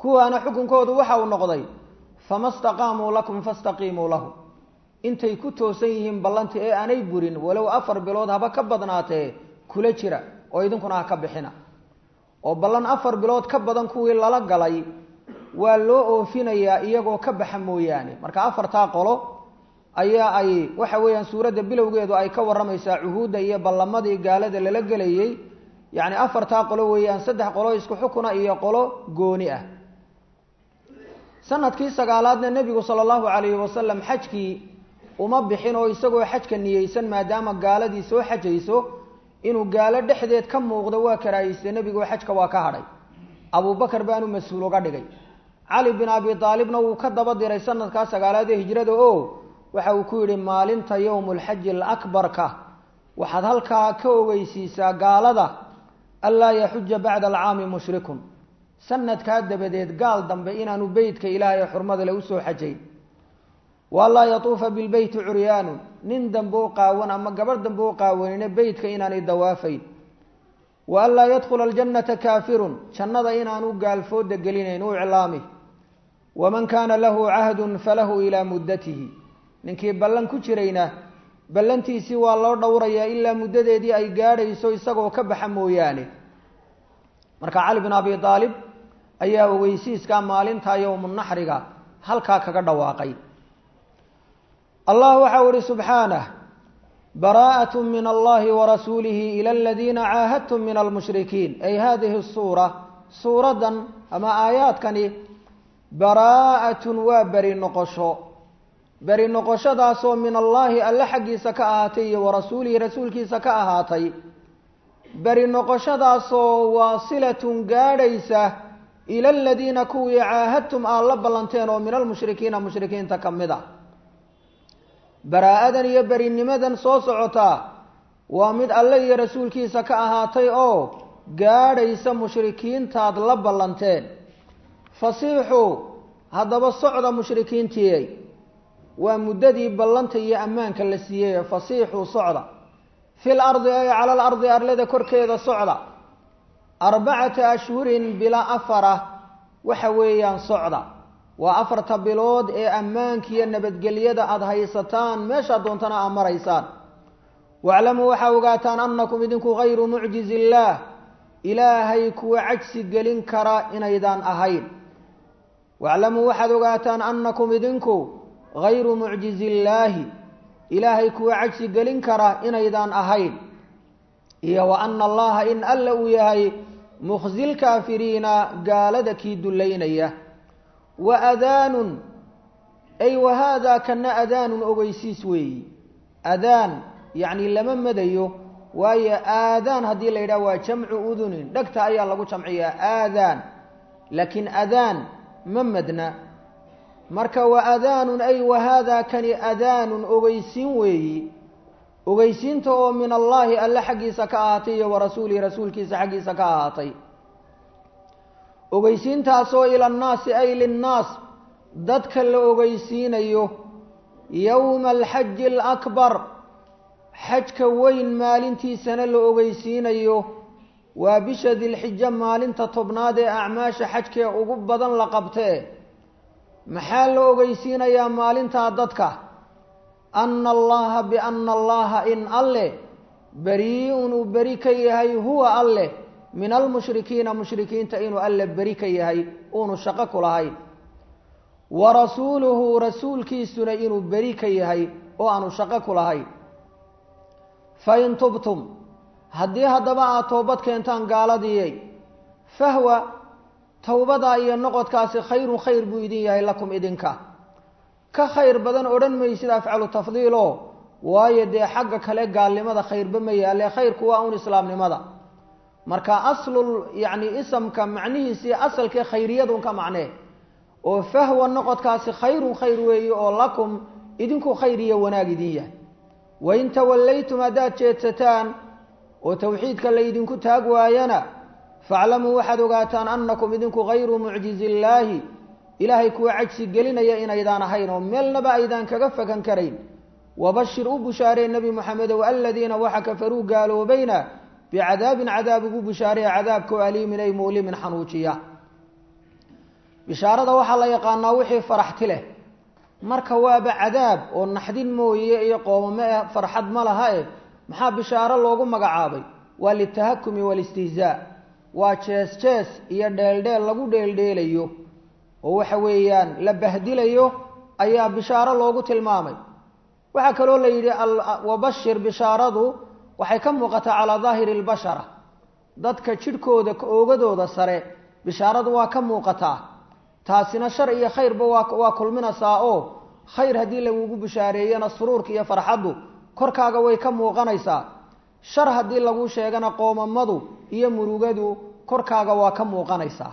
kuwaana xukunkoodu waxa uu noqday fama staqaamuu lakum fastaqiimuu lahu intay ku toosan yihiin ballanti ee aanay burin walow afar bilood haba ka badnaatee kula jira oo idinkuna ha ka bixina oo ballan afar bilood ka badan kuwii lala galay waa loo oofinayaa iyagoo ka baxa mooyaane marka afartaa qolo ayaa ay waxa weeyaan suuradda bilowgeedu ay ka warramaysaa cuhuudda iyo ballamadii gaalada lala gelayey yacni afartaa qolo weeyaan saddex qolo isku xukuna iyo qolo gooni ah sanadkii sagaalaadna nebigu sala allahu calayhi wasalam xajkii uma bixin oo isagoo xajka niyeysan maadaama gaaladii soo xajayso inuu gaalo dhexdeed ka muuqdo waa karaahiyste nebigoo xajka waa ka hadhay abubakar baanu mas-uul uga dhigay cali bin abi aalibna wuu ka daba diray sanadkaa sagaalaad ee hijrada oo waxa uu ku yidhi maalinta yowmulxaji alakbarka waxaad halkaa ka ogeysiisaa gaalada anlaa yaxuja bacda alcaami mushrikun sanadkaa dabadeed gaal dambe inaanu beytka ilaahay ee xurmada le usoo xajayn waanlaa yatuufa bilbeyti curyaanun nin dambe u qaawan ama gabadh dambe u qaawanine beytka inaanay dawaafayn wa an laa yadkhula aljannata kaafirun jannada inaanu gaalfooda gelinayn u iclaami waman kaana lahu cahdun falahu ilaa muddatihi ninkii ballan ku jirayna ballantiisii waa loo dhowrayaa ilaa muddadeedii ay gaadhayso isagoo ka baxa mooyaane marka cali bin abi aalib ayaa ogeysiiskaa maalintaa yowmunaxriga halkaa kaga dhawaaqay allah waxau ihi subxaanah bara'at min allahi warasuulihi ila aladiina caahadtum min almushrikiin ay hadihi suura suuraddan ama aayaadkani baraa'atun waa beri noqosho beri noqoshadaasoo min allaahi alle xaggiisa ka ahaatay iyo warasuulihi rasuulkiisa ka ahaatay beri noqoshadaasoo waasilatun gaadhaysa ila aladiina kuwii caahadtum aad la ballanteen oo min almushrikiina mushrikiinta ka mid a baraa-adan iyo berinimadan soo socotaa waa mid alle iyo rasuulkiisa ka ahaatay oo gaadhaysa mushrikiintaad la ballanteen fasiixuu haddaba socda mushrikiintiiyey waa muddadii ballanta iyo ammaanka la siiyey fasiixuu socda fil ardi ay cala al ardi arlada korkeeda socda arbacata ashhurin bilaa afara waxa weeyaan socda waa afarta bilood ee ammaankiiyo nabadgelyada aada haysataan meeshaad doontana aad maraysaan waaclamuu waxaa ogaataan annakum idinku hayru mucjizi illaah ilaahay kuwa cajsi gelin kara inaydaan ahayn waaclamuu waxaad ogaataan annakum idinku hayru mucjizi illaahi ilaahay kuwa cajsi gelin kara inaydaan ahayn iyo wa ana allaha in alla uu yahay mukhzi lkaafiriina gaalada kii dullaynaya wa adaanun ay wa haadaa kana adaanun ogeysiis weeyi adaan yacni lama madayo waayo aadaan haddii la yidhaha waa jamcu udunin dhegta ayaa lagu jamciyaa aadaan laakiin adaan ma madna marka wa adaanun ay wa haadaa kani adaanun ogeysiin weeyi ogeysiinta oo min allaahi alle xaggiisa ka ahaatay iyo wa rasuulihi rasuulkiisa xaggiisa ka ahaatay ogeysiintaasoo ila annaasi ay linnaas dadka la ogeysiinayo yowma alxaji alakbar xajka weyn maalintiisana la ogeysiinayo waa bisha dilxijo maalinta tobnaad ee acmaasha xajkee ugu badan la qabtee maxaa la ogeysiinayaa maalintaa dadka ana allaha biana allaha in alleh beri-un uu beri ka yahay huwa alleh min almushrikiina mushrikiinta inuu alle beri ka yahay uunu shaqo ku lahayn wa rasuuluhu rasuulkiisuna inuu beri ka yahay oo aanu shaqo ku lahayn fain tubtum haddii haddaba aad toobad keentaan gaaladiiyey fahwa towbadaa iyo noqodkaasi khayrun khayr buu idin yahay lakum idinka ka khayr badan odhan maysid afcalu tafdiilo waayo dee xagga kale gaalnimada khayrba ma yaale khayrku waa un islaamnimada marka aslul yacni isamka macnihiisii asalkii khayriyadun ka macnee oo fahwa noqodkaasi khayrun khayr weeye oo lakum idinku khayr iyo wanaag idin yahay wain tawallaytum haddaad jeedsataan oo tawxiidka laydinku taag waayana faaclamuu waxaad ogaataan annakum idinku hayru mucjizi illaahi ilaahay kuwa cajsi gelinaya inaydaan ahayn oo meelnaba aydaan kaga fakan karayn wabashir u bushaaree nebi moxamedow aladiina waxa kafaruu gaaloobayna bicadaabin cadaab ugu bushaaree cadaabkao aliimin ay muulimin xanuujiya bishaarada waxaa la yaqaanaa wixii faraxti leh marka waaba cadaab oo naxdin mooye iyo qoomame eh farxad ma laha e maxaa bishaaro loogu magacaabay waa litahakumi walistihzaa waa jees jees iyo dheeldheel lagu dheeldheelayo oo waxa weeyaan la bahdilayo ayaa bishaaro loogu tilmaamay waxaa kaloo la yidhi wabashir bishaaradu waxay ka muuqataa calaa daahiri albashara dadka jidhkooda oogadooda sare bishaaradu waa ka muuqataa taasina shar iyo khayrba waa waa kulminaysaa oo khayr haddii lagugu bishaareeyana suruurka iyo farxaddu korkaaga way ka muuqanaysaa shar haddii lagu sheegana qoomamadu iyo murugadu korkaaga waa ka muuqanaysaa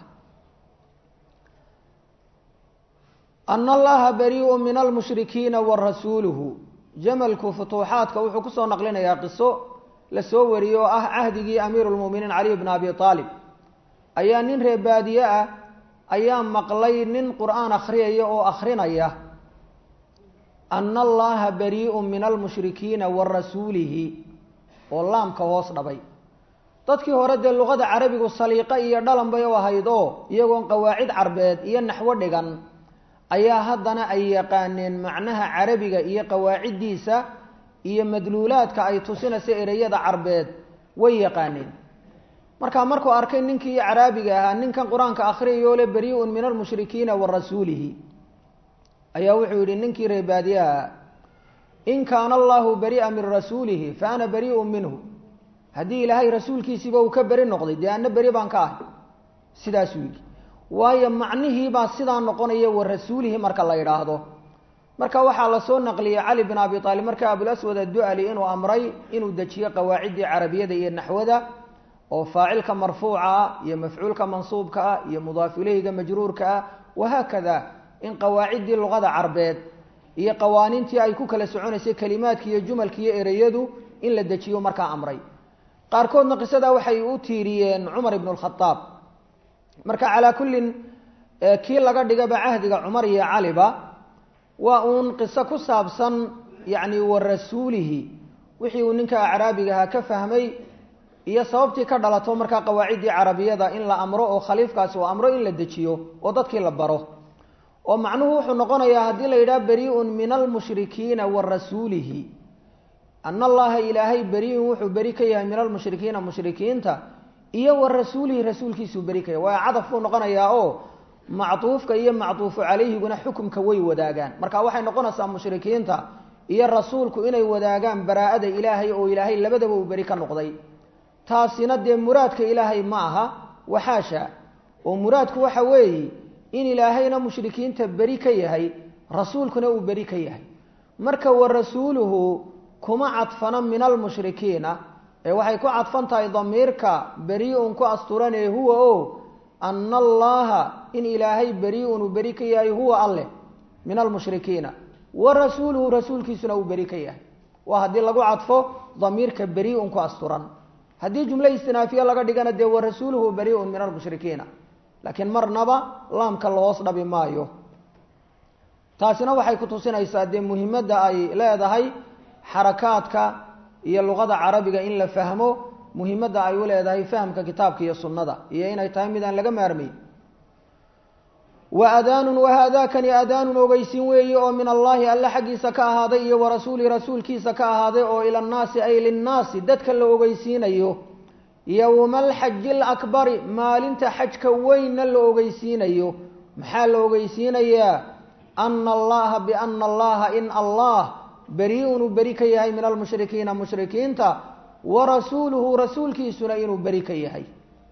ana allaha bariiu min almushrikiina wa rasuuluhu jamalku futuuxaadka wuxuu kusoo naqlinayaa qiso la soo wariyey oo ah cahdigii amiiru lmu'miniin caliy bn abi aalib ayaa nin reer baadiye ah ayaa maqlay nin qur'aan akhriyaya oo akhrinaya ana allaha barii'un min almushrikiina wa rasuulihi oo laamka hoos dhabay dadkii hore dee luqada carabigu saliiqo iyo dhalan bay u ahayd oo iyagoon qawaacid carbeed iyo naxwo dhigan ayaa haddana ay yaqaaneen macnaha carabiga iyo qawaaciddiisa iyo madluulaadka ay tusinaysa ereyada carbeed way yaqaaneen markaa markuu arkay ninkii caraabiga ahaa ninkan qur-aanka akhriyayoo le barii'un min almushrikiina wa rasuulihi ayaa wuxuu yidhi ninkii reebaadiyaha in kaana allahu bari'a min rasuulihi fa ana barii'un minhu haddii ilaahay rasuulkiisiiba uu ka beri noqday dee anna beri baan ka ahay sidaasuu yidhi waayo macnihiibaa sidaa noqonaya wa rasuulihi marka la yidhaahdo marka waxaa lasoo naqliyey cali bin abi aalib marka abulaswad addu'ali inuu amray inuu dejiyo qawaaciddii carabiyada iyo naxwada oo faacilka marfuuca ah iyo mafcuulka mansuubka ah iyo mudaaf ileyga majruurka ah wahaakada in qawaaciddii luqada carbeed iyo qawaaniintii ay ku kala soconaysay kelimaadka iyo jumalka iyo ereyadu in la dejiyo markaa amray qaarkoodna qisadaa waxay u tiiriyeen cumar ibn lkhadaab marka calaa kullin kii laga dhigaba cahdiga cumar iyo caliba waa uun qiso ku saabsan yacni wa rasuulihi wixii uu ninka acraabiga ahaa ka fahmay iyo sababtii ka dhalato markaa qawaaciddii carabiyada in la amro oo khaliifkaasi uu amro in la dejiyo oo dadkii la baro oo macnuhu wuxuu noqonayaa haddii la yidhaha barii'un min almushrikiina wa rasuulihi ana allaha ilaahay beriiun wuxuu beri ka yahay min almushrikiina mushrikiinta iyo wa rasuulihi rasuulkiisuu beri ka yahay waa cadaf buu noqonayaa oo macduufka iyo macduufu calayhiguna xukumka way wadaagaan marka waxay noqonaysaa mushrikiinta iyo rasuulku inay wadaagaan baraa'ada ilaahay oo ilaahay labadaba uu beri ka noqday taasina dee muraadka ilaahay ma aha waxaasha oo muraadku waxa weeye in ilaahayna mushrikiinta beri ka yahay rasuulkuna uu beri ka yahay marka wa rasuuluhu kuma cadfana min almushrikiina ee waxay ku cadfan tahay damiirka beri-un ku asturanee huwa o ana allaha in ilaahay beri-un uu beri ka yahay huwa alleh min almushrikiina wa rasuuluhu rasuulkiisuna uu beri ka yahay waa haddii lagu cadfo damiirka beri-un ku asturan haddii jumlo istinaafiye laga dhigana dee wa rasuuluhu beri-un min almushrikiina laakiin marnaba laamka lahoos dhabi maayo taasina waxay ku tusinaysaa dee muhimadda ay leedahay xarakaadka iyo luqada carabiga in la fahmo muhimadda ay u leedahay fahamka kitaabka iyo sunnada iyo inay tahay midaan laga maarmay wa adaanun wahaadaakani adaanun ogeysiin weeye oo min allaahi alle xaggiisa ka ahaaday iyo warasuuli rasuulkiisa ka ahaaday oo ila annaasi ay linnaasi dadka la ogeysiinayo yowma alxaji alakbari maalinta xajka weynna la ogeysiinayo maxaa la ogeysiinayaa ana allaha biana allaha in allah beri-un uu beri ka yahay min almushrikiina mushrikiinta wa rasuuluhu rasuulkiisuna inuu beri ka yahay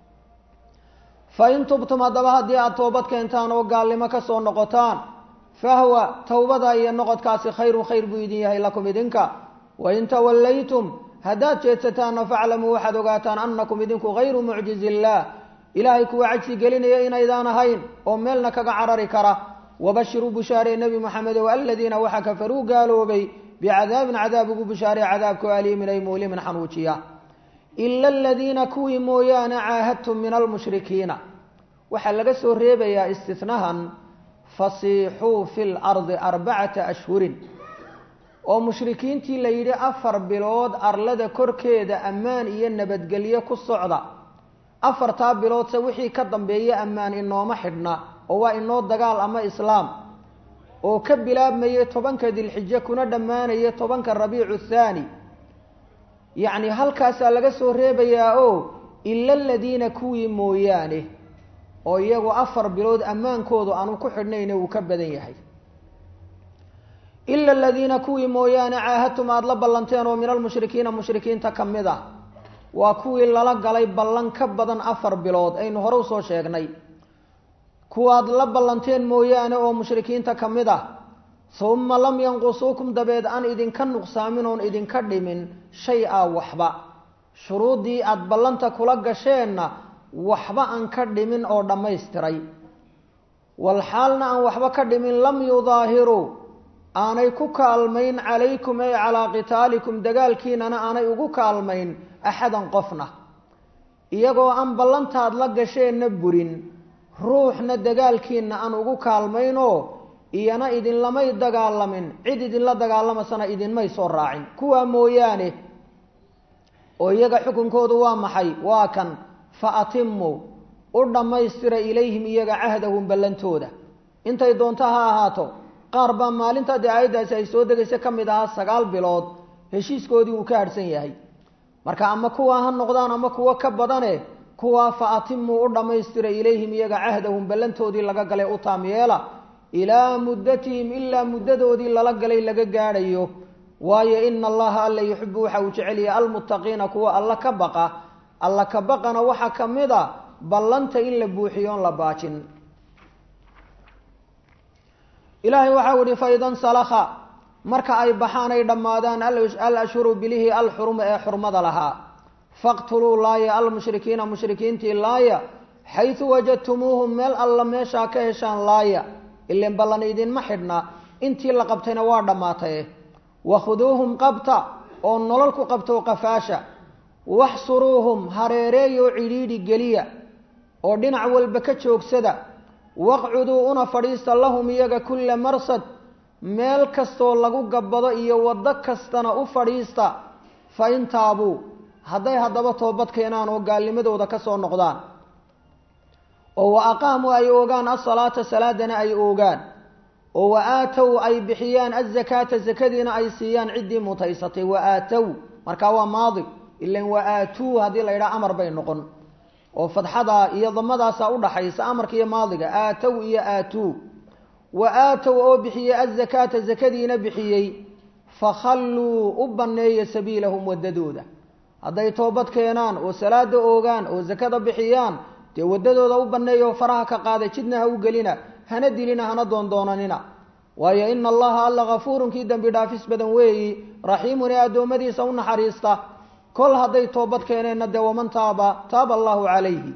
fain tubtum haddaba haddii aada toobad keentaan oo gaalnimo ka soo noqotaan fahwa towbada iyo noqodkaasi khayrun khayr buu idin yahay lakum idinka wain tawallaytum haddaad jeedsataanna faclamuu waxaad ogaataan annakum idinku hayru mucjizi illaah ilaahay kuwa cajsi gelinaya inaydaan ahayn oo meelna kaga carari kara wabashiruu bushaaree nebi moxamedow aladiina waxa kafaruu gaaloobay bicadaabin cadaab ugu bushaaree cadaabku aliimin ay muulimin xanuujiya ila aladiina kuwii mooyaane caahadtum min almushrikiina waxaa laga soo reebayaa istinahan fasiixuu fi lardi arbacata ashhurin oo mushrikiintii la yidhi afar bilood arlada korkeeda ammaan iyo nabadgelyo ku socda afartaa biloodse wixii ka dambeeya ammaan inooma xidhna oo waa inoo dagaal ama islaam oo ka bilaabmayay tobanka dilxijo kuna dhammaanaya tobanka rabiicu thaani yacni halkaasaa laga soo reebayaa oo ila aladiina kuwii mooyaane oo iyagu afar bilood ammaankoodu aanu ku xidhnayna wuu ka badan yahay ila aladiina kuwii mooyaane caahadtum aada la ballanteen oo min almushrikiina mushrikiinta ka mid ah waa kuwii lala galay ballan ka badan afar bilood aynu hore usoo sheegnay kuwaad la ballanteen mooyaane oo mushrikiinta ka mid ah uma lam yanqusuukum dabeed aan idinka nuqsaamin oon idinka dhimin shay a waxba shuruuddii aada ballanta kula gasheenna waxba aan ka dhimin oo dhammaystiray walxaalna aan waxba ka dhimin lam yudaahiruu aanay ku kaalmayn calaykum ay calaa qitaalikum dagaalkiinana aanay ugu kaalmayn axadan qofna iyagoo aan ballantaad la gasheenna burin ruuxna dagaalkiina aan ugu kaalmaynoo iyana idinlamay dagaalamin cid idinla dagaalamasana idinmay soo raacin kuwaa mooyaane oo iyaga xukunkoodu waa maxay waa kan fa atimuu u dhammaystira ilayhim iyaga cahdahum ballantooda intay doonto ha ahaato qaar baa maalinta dee aayaddaasi ay soo degaysa ka mid ahaa sagaal bilood heshiiskoodii uu ka hadhsan yahay marka ama kuwaa ha noqdaan ama kuwo ka badane kuwaa fa atimuu u dhammaystira ilayhim iyaga cahdahum ballantoodii laga galay u taam yeela ilaa muddatihim ilaa muddadoodii lala galay laga gaadhayo waayo ina allaha alla yuxibu waxa uu jecel yahay almuttaqiina kuwa alla ka baqa alla ka baqana waxaa ka mid a ballanta in la buuxiyo on la baajin ilaahay waxau ihi faidan salakha marka ay baxaan ay dhammaadaan al ashhuru bilihii alxuruma ee xurmada lahaa faqtuluu laaya almushrikiina mushrikiintii laaya xaysu wajadtumuuhum meel alla meeshaa ka heshaan laaya ilan ballan idinma xidhna intii la qabtayna waa dhammaataye wakhuduuhum qabta oo nolol ku qabto qafaasha waxsuruuhum hareereeyoo cidhiidhi geliya oo dhinac walba ka joogsada waqcuduu una fadhiista lahum iyaga kulla marsad meel kastoo lagu gabbado iyo waddo kastana u fadhiista fa in taabuu hadday haddaba toobad keenaan oo gaalnimadooda ka soo noqdaan oo wa aqaamuu ay oogaan asalaata salaadana ay oogaan oo wa aatow ay bixiyaan azakaata sakadiina ay siiyaan ciddii mutaysatay wa aatow markaa waa maadi ilan wa aatuu haddii la yidhaha amar bay noqon oo fadxada iyo damadaasa udhaxaysa amarka iyo maadiga aatow iyo aatuu wa aatow oo bixiyey azakaata zakadiina bixiyey fakhalluu u banneeya sabiilahum waddadooda hadday toobad keenaan oo salaada oogaan oo sakada bixiyaan dee waddadooda u banneeya oo faraha ka qaada jidna ha u gelina hana dilina hana doondoonanina waayo ina allaha alla kafuurun kii dembi dhaafis badan weeyi raxiimun ee addoommadiisa u naxariista kol hadday toobad keeneenna dee waman taaba taaba allahu calayhi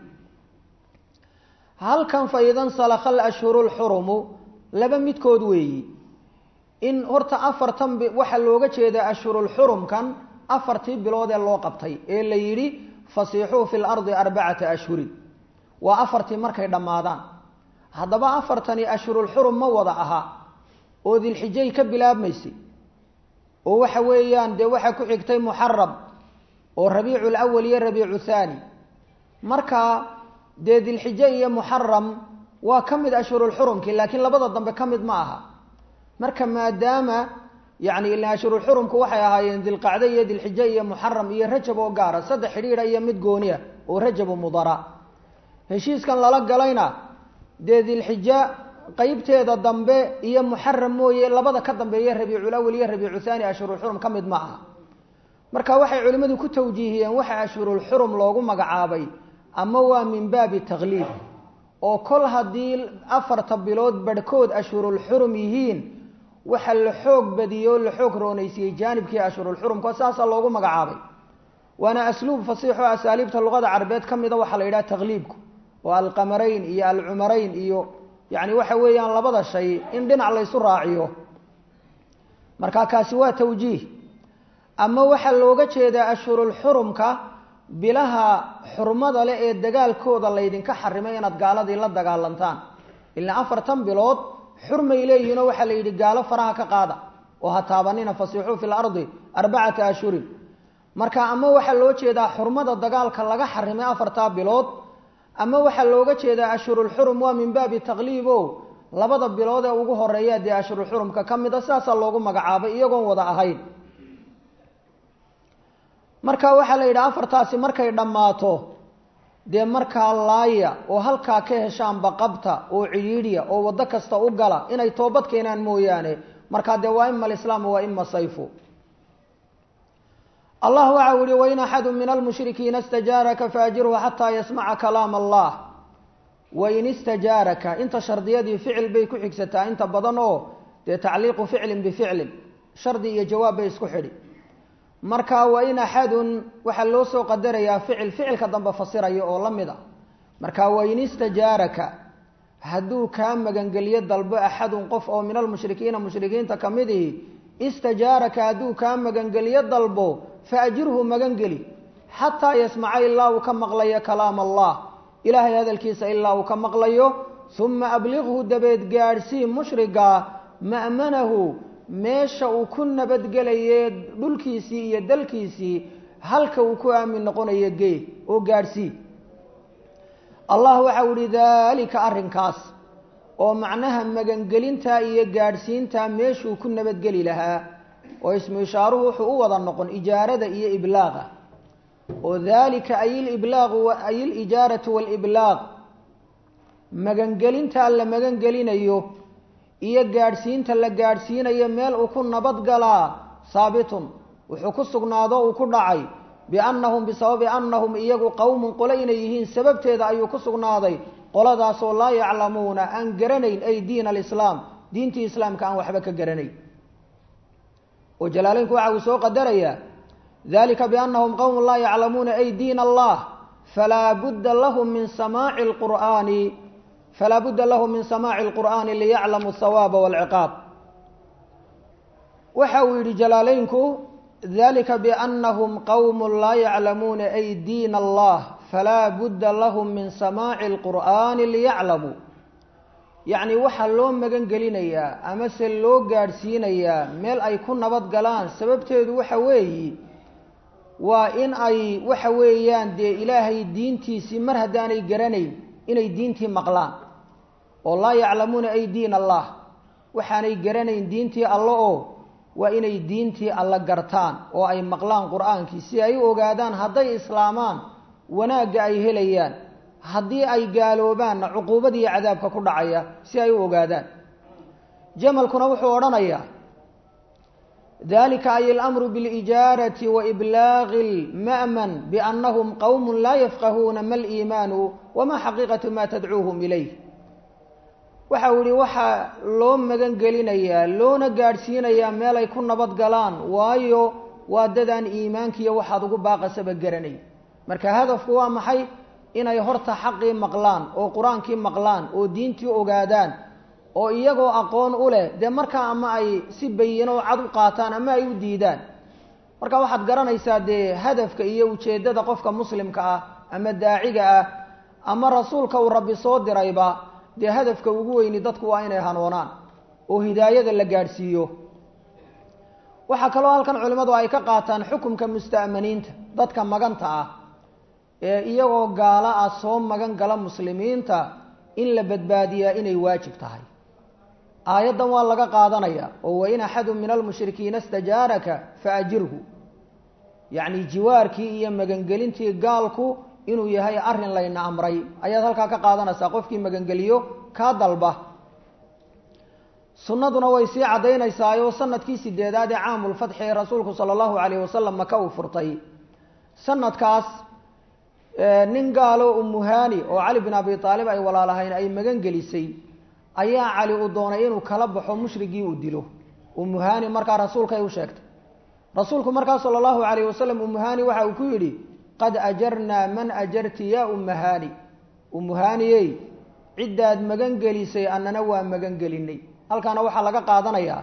halkan fa idan salakha alashhuru lxurumu laba midkood weeyi in horta afartan waxaa looga jeedaa ashhurulxurumkan afartii bilood ee loo qabtay ee la yidhi fasiixuu fi lardi arbacata ashhurin waa afartii markay dhammaadaan haddaba afartani ashhurulxurum ma wada aha oo dilxijay ka bilaabmaysay oo waxa weeyaan dee waxaa ku xigtay muxaram oo rabiicu lawal iyo rabiicu thaani marka dee dilxijo iyo muxaram waa ka mid ashhurulxurumkii laakiin labada dambe ka mid ma aha marka maadaama yani ila ashhurulxurumku waxay ahaayeen dilqacde iyo dilxijo iyo muxaram iyo rajab oo gaara saddex xidhiidha iyo mid gooniya oo rajabu mudara heshiiskan lala galayna dee dilxijo qeybteeda dambe iyo muxaram mooye labada ka dambeeya rabiiculawal iyo rabiicu thaani ashhurulxurum ka mid ma aha marka waxay culimmadu ku tawjiihiyeen waxa ashhurulxurum loogu magacaabay ama waa min baabi takliib oo kol haddii afarta bilood barhkood ashhurulxurum yihiin waxa la xoog badiyey oo la xoog roonaysiiyey jaanibkii ashhurulxurumka saasaa loogu magacaabay waana asluub fasiixo asaaliibta luqada carabeed ka mida waxaa la yidhaha takliibku oo alqamarayn iyo alcumarayn iyo yacni waxa weeyaan labada shay in dhinac laysu raaciyo marka kaasi waa tawjiih ama waxaa looga jeedaa ashhurulxurumka bilaha xurmada leh ee dagaalkooda laydinka xarimay inaad gaaladii la dagaalantaan ilaa afartan bilood xurmay leeyihinoo waxaa la yidhi gaalo faraha ka qaada oo ha taabanina fasiixuu fi lardi arbacata ashhurin marka ama waxaa loo jeedaa xurmada dagaalka laga xarimay afartaa bilood ama waxaa looga jeedaa ashhurulxurum waa min baabi taqliib o labada bilood ee ugu horeeya dee ashhurulxurumka ka mid a sidaasaa loogu magacaabay iyagoon wada ahayn marka waxaa la yidhaha afartaasi markay dhammaato dee markaa laaya oo halkaa ka heshaanba qabta oo ciyiidhiya oo waddo kasta u gala inay toobad keenaan mooyaane markaa dee waa ima alislaamu waa ima sayfu allah waxa u yihi wain axadu min almushrikiina istajaaraka faajirhu xataa yasmaca kalaam allah wain istajaaraka inta shardiyadii ficil bay ku xigsataa inta badan oo dee tacliiqu ficlin bificlin shardi iyo jawaab bay isku xidhi marka wain axadun waxaa loo soo qadarayaa ficil ficilka dambe fasiraya oo la mid a marka wain istajaaraka hadduu kaa magangelyo dalbo axadun qof oo min almushrikiina mushrikiinta ka mid ihi istajaaraka hadduu kaa magangelyo dalbo faajirhu magangeli xataa yasmaca ilaa uu ka maqlayo kalaam allah ilaahay hadalkiisa ilaa uu ka maqlayo uma abliqhu dabeed gaadhsii mushriga ma'manahu meesha uu ku nabadgelaye dhulkiisii iyo dalkiisii halka uu ku aamin noqonayo gee oo gaadhsii allah waxau ihi daalika arrinkaas oo macnaha magangelintaa iyo gaadhsiintaa meeshuu ku nabadgeli lahaa oo ismu ishaaruhu wuxuu u wada noqon ijaarada iyo iblaaqa oo daalika ay liblaagu ay lijaaratu waaliblaaq magangelintaa la magangelinayo iyo gaadhsiinta la gaadhsiinayo meel uu ku nabadgalaa saabitun wuxuu ku sugnaado uu ku dhacay biannahum bisababi annahum iyagu qowmun qole inay yihiin sababteeda ayuu ku sugnaaday qoladaasoo laa yaclamuuna aan garanayn ay diin alislaam diintii islaamka aan waxba ka garanayn oo jalaaleynku waxa uu soo qadarayaa dalika biannahum qowmun laa yaclamuuna ay diin allah falaa budda lahum min samaaci lqur'aani falaa budda lahum min samaaci lqur'aani liyaclamuu hawaaba walciqaab waxa uu yidhi jalaaleynku dalika biannahum qowmun laa yaclamuuna ay diin allah falaa budda lahum min samaaci lqur'aani liyaclamuu yacni waxaa loo magan gelinayaa amase loo gaadhsiinayaa meel ay ku nabad galaan sababteedu waxa weeyi waa in ay waxa weeyaan dee ilaahay diintiisii mar haddaanay garanayn inay diintii maqlaan oo laa yaclamuuna ay diin allah waxaanay garanayn diintii alle oo waa inay diintii alle gartaan oo ay maqlaan qur-aankii si ay u ogaadaan hadday islaamaan wanaagga ay helayaan haddii ay gaaloobaanna cuquubadiiyo cadaabka ku dhacaya si ay u ogaadaan jamalkuna wuxuu odhanayaa dalika ay alamru bilijaarati wa iblaaqi lma'man biannahum qowmun laa yafqahuuna ma liimaanu wama xaqiiqatu ma tadcuuhum ilayh waxa uu yihi waxaa loo magan gelinayaa loona gaadhsiinayaa meel ay ku nabad galaan waayo waa dadaan iimaankiiyo waxaad ugu baaqasaba garanay marka hadafku waa maxay inay horta xaqii maqlaan oo qur-aankii maqlaan oo diintii ogaadaan oo iyagoo aqoon u leh dee markaa ama ay si bayino cad u qaataan ama ay u diidaan marka waxaad garanaysaa dee hadafka iyo ujeeddada qofka muslimka ah ama daaciga ah ama rasuulka uu rabbi soo dirayba dee hadafka ugu weyni dadku waa inay hanoonaan oo hidaayada la gaadhsiiyo waxaa kaloo halkan culimmadu ay ka qaataan xukumka musta'maniinta dadka maganta ah ee iyagoo gaalo ah soo magan gala muslimiinta in la badbaadiyaa inay waajib tahay aayaddan waa laga qaadanaya oo wain axadun min almushrikiina istajaaraka faajirhu yacni jiwaarkii iyo magangelintii gaalku inuu yahay arrin layna amray ayaad halkaa ka qaadanaysaa qofkii magangeliyo kaa dalba sunnaduna way sii caddaynaysaayoo sanadkii sideedaad ee caamulfatxi ee rasuulku sala allahu calayh wasalam maka uu furtay sanadkaas nin gaalo umuhani oo cali bin abi aalib ay walaalahayn ay magan gelisay ayaa cali uu doonay inuu kala baxo mushrigii uu dilo umuhani markaa rasuulkay u sheegtay rasuulku markaa sala allahu calayh wasalam umuhani waxa uu ku yidhi qad ajarnaa man ajarti yaa umahani umuhaniyey ciddaad magan gelisay annana waa magan gelinay halkaana waxaa laga qaadanayaa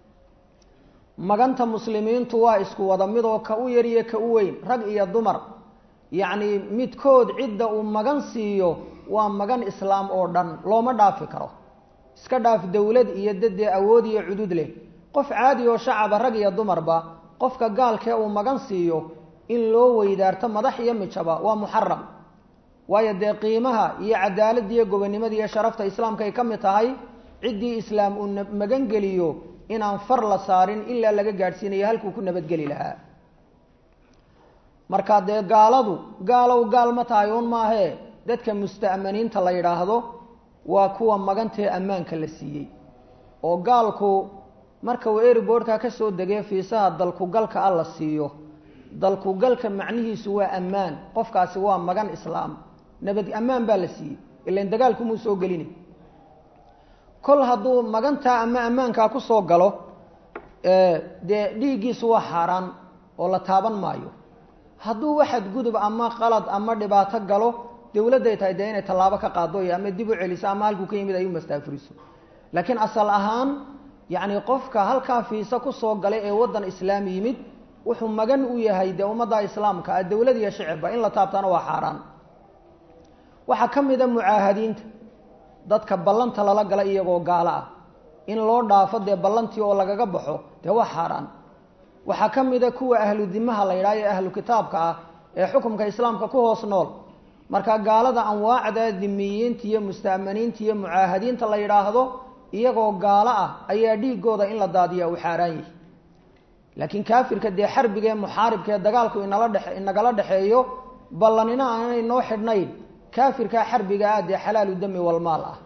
maganta muslimiintu waa isku wada midoo ka u yar iyo ka u weyn rag iyo dumar yacni midkood cidda uu magan siiyo waa magan islaam oo dhan looma dhaafi karo iska dhaaf dowlad iyo dadee awood iyo cudud leh qof caadi oo shacaba rag iyo dumarba qofka gaalkee uu magan siiyo in loo weydaarto madax iyo mijaba waa muxaram waayo dee qiimaha iyo cadaaladda iyo gobonnimada iyo sharafta islaamka ay ka mid tahay ciddii islaam uu magan geliyo inaan far la saarin ilaa laga gaadhsiinayo halkuu ku nabadgeli lahaa marka dee gaaladu gaalow gaal ma tahay un maahee dadka musta'maniinta la yidhaahdo waa kuwa magantee ammaanka la siiyey oo gaalku marka uu airboortka ka soo degee fiisaha dalkugalka a la siiyo dalkugalka macnihiisu waa ammaan qofkaasi waa magan islaam nabad ammaan baa la siiyey ilan dagaalkumuu soo gelina kol hadduu magantaa ama ammaankaa ku soo galo dee dhiiggiisu waa xaaraan oo la taaban maayo hadduu waxad gudub ama qalad ama dhibaato galo dowladday tahay dee inay tallaabo ka qaado iyo ama dib u celiso ama halkuu ka yimid ay u mastaafuriso laakiin asal ahaan yacni qofka halkaa fiisa kusoo galay ee waddan islaam yimid wuxuu magan u yahay dee ummadda islaamka ah dowlad iyo shicibba in la taabtaana waa xaaraan waxaa ka mid a mucaahadiinta dadka ballanta lala gala iyagoo gaalo ah in loo dhaafo dee ballantii oo lagaga baxo dee waa xaaraan waxaa ka mid a kuwa ahlu dimaha la yidhaha ee ahlu kitaabka ah ee xukumka islaamka ku hoos nool marka gaalada anwaacda dimiyiinta iyo musta'maniinta iyo mucaahadiinta la yidhaahdo iyagoo gaalo ah ayaa dhiigooda in la daadiya uu xaaraan yahay laakiin kaafirka dee xarbiga ee muxaaribka ee dagaalku inala dhe inagala dhexeeyo ballanina aanay noo xidhnayn kaafirkaa xarbiga ah dee xalaalu dami walmaal ah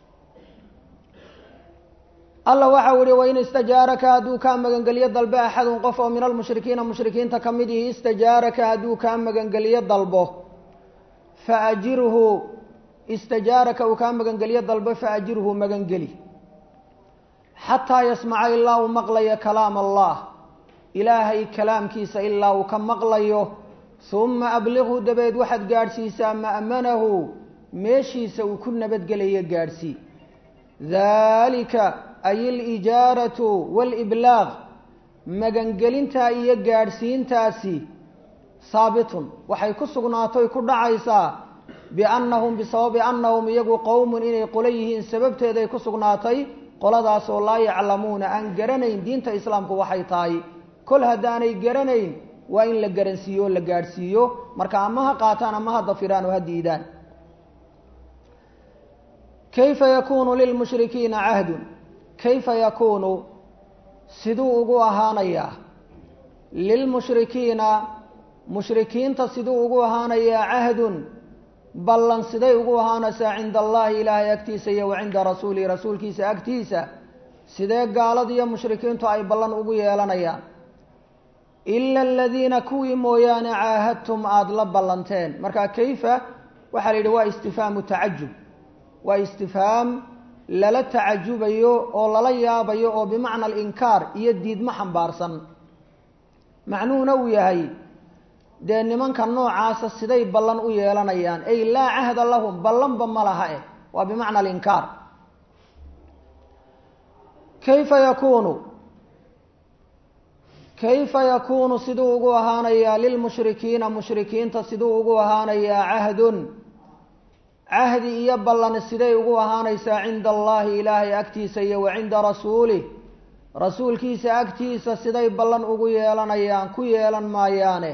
alla waxau ihi wain istajaaraka hadduu kaa magangeliyo dalbe axadun qof oo min almushrikiina mushrikiinta ka mid ihi istajaaraka hadduu kaa magangeliyo dalbo faajirhu istajaaraka uu kaa magangeliyo dalbo faajirhu magangeli xataa yasmaca ilaa uu maqlayo kalaam allah ilaahay kalaamkiisa ilaa uu ka maqlayo uma abliqhu dabeed waxaad gaadhsiisaa ma'manahu meeshiisa uu ku nabadgelayo gaadhsii daalika ay alijaaratu waaliblaaq magangelintaa iyo gaadhsiintaasi saabitun waxay ku sugnaatoy ku dhacaysaa biannahum bisababi annahum iyagu qowmun inay qolo yihiin sababteeday ku sugnaatay qoladaasoo laa yaclamuuna aan garanayn diinta islaamku waxay tahay kol haddaanay garanayn waa in la garansiiyo o la gaadhsiiyo marka ama ha qaataan ama ha dafiraan oo ha diidaan kayfa yakunu lilmushrikiina cahdun kayfa yakuunu siduu ugu ahaanayaa lilmushrikiina mushrikiinta siduu ugu ahaanayaa cahdun ballan siday ugu ahaanaysaa cinda allahi ilaahay agtiisa iyo wa cinda rasuulihi rasuulkiisa agtiisa sidee gaaladiiyo mushrikiintu ay ballan ugu yeelanayaan ila aladiina kuwii mooyaane caahadtum aada la ballanteen marka kayfa waxaa la yidhi waa istifhaamu tacajub waa istifhaam lala tacajubayo oo lala yaabayo oo bimacna alinkaar iyo diidmo xambaarsan macnuhuna uu yahay dee nimanka noocaasa siday ballan u yeelanayaan ay laa cahda lahum ballanba ma laha eh waa bimacna alinkaar kayfa yakuunu kayfa yakuunu siduu ugu ahaanayaa lilmushrikiina mushrikiinta siduu ugu ahaanayaa cahdun cahdi iyo ballan siday ugu ahaanaysaa cinda allahi ilaahay agtiisa iyo wa cinda rasuulih rasuulkiisa agtiisa siday ballan ugu yeelanayaan ku yeelan maayaane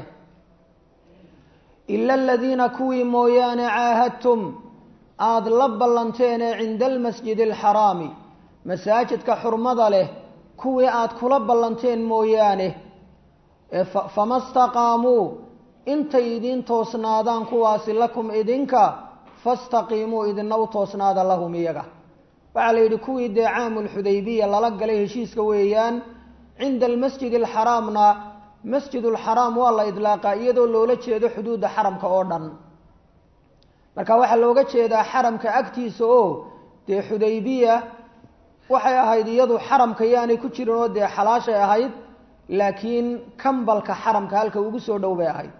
ila aladiina kuwii mooyaane caahadtum aada la ballanteene cinda almasjidi alxaraami masaajidka xurmada leh kuwii aada kula ballanteen mooyaane fama staqaamuu intay idiin toosnaadaan kuwaasi lakum idinka fastaqiimuu idina u toosnaada lahum iyaga waxaa la yidhi kuwii dee caamulxudaybiya lala galay heshiiska weeyaan cinda almasjid alxaraamna masjid ulxaraam waa la idlaaqaa iyadoo loola jeedo xuduudda xaramka oo dhan marka waxaa looga jeedaa xaramka agtiisa oo dee xudaybiya waxay ahayd iyadu xaramka yaanay ku jirin oo dee xalaashay ahayd laakiin kambalka xaramka halka ugu soo dhow bay ahayd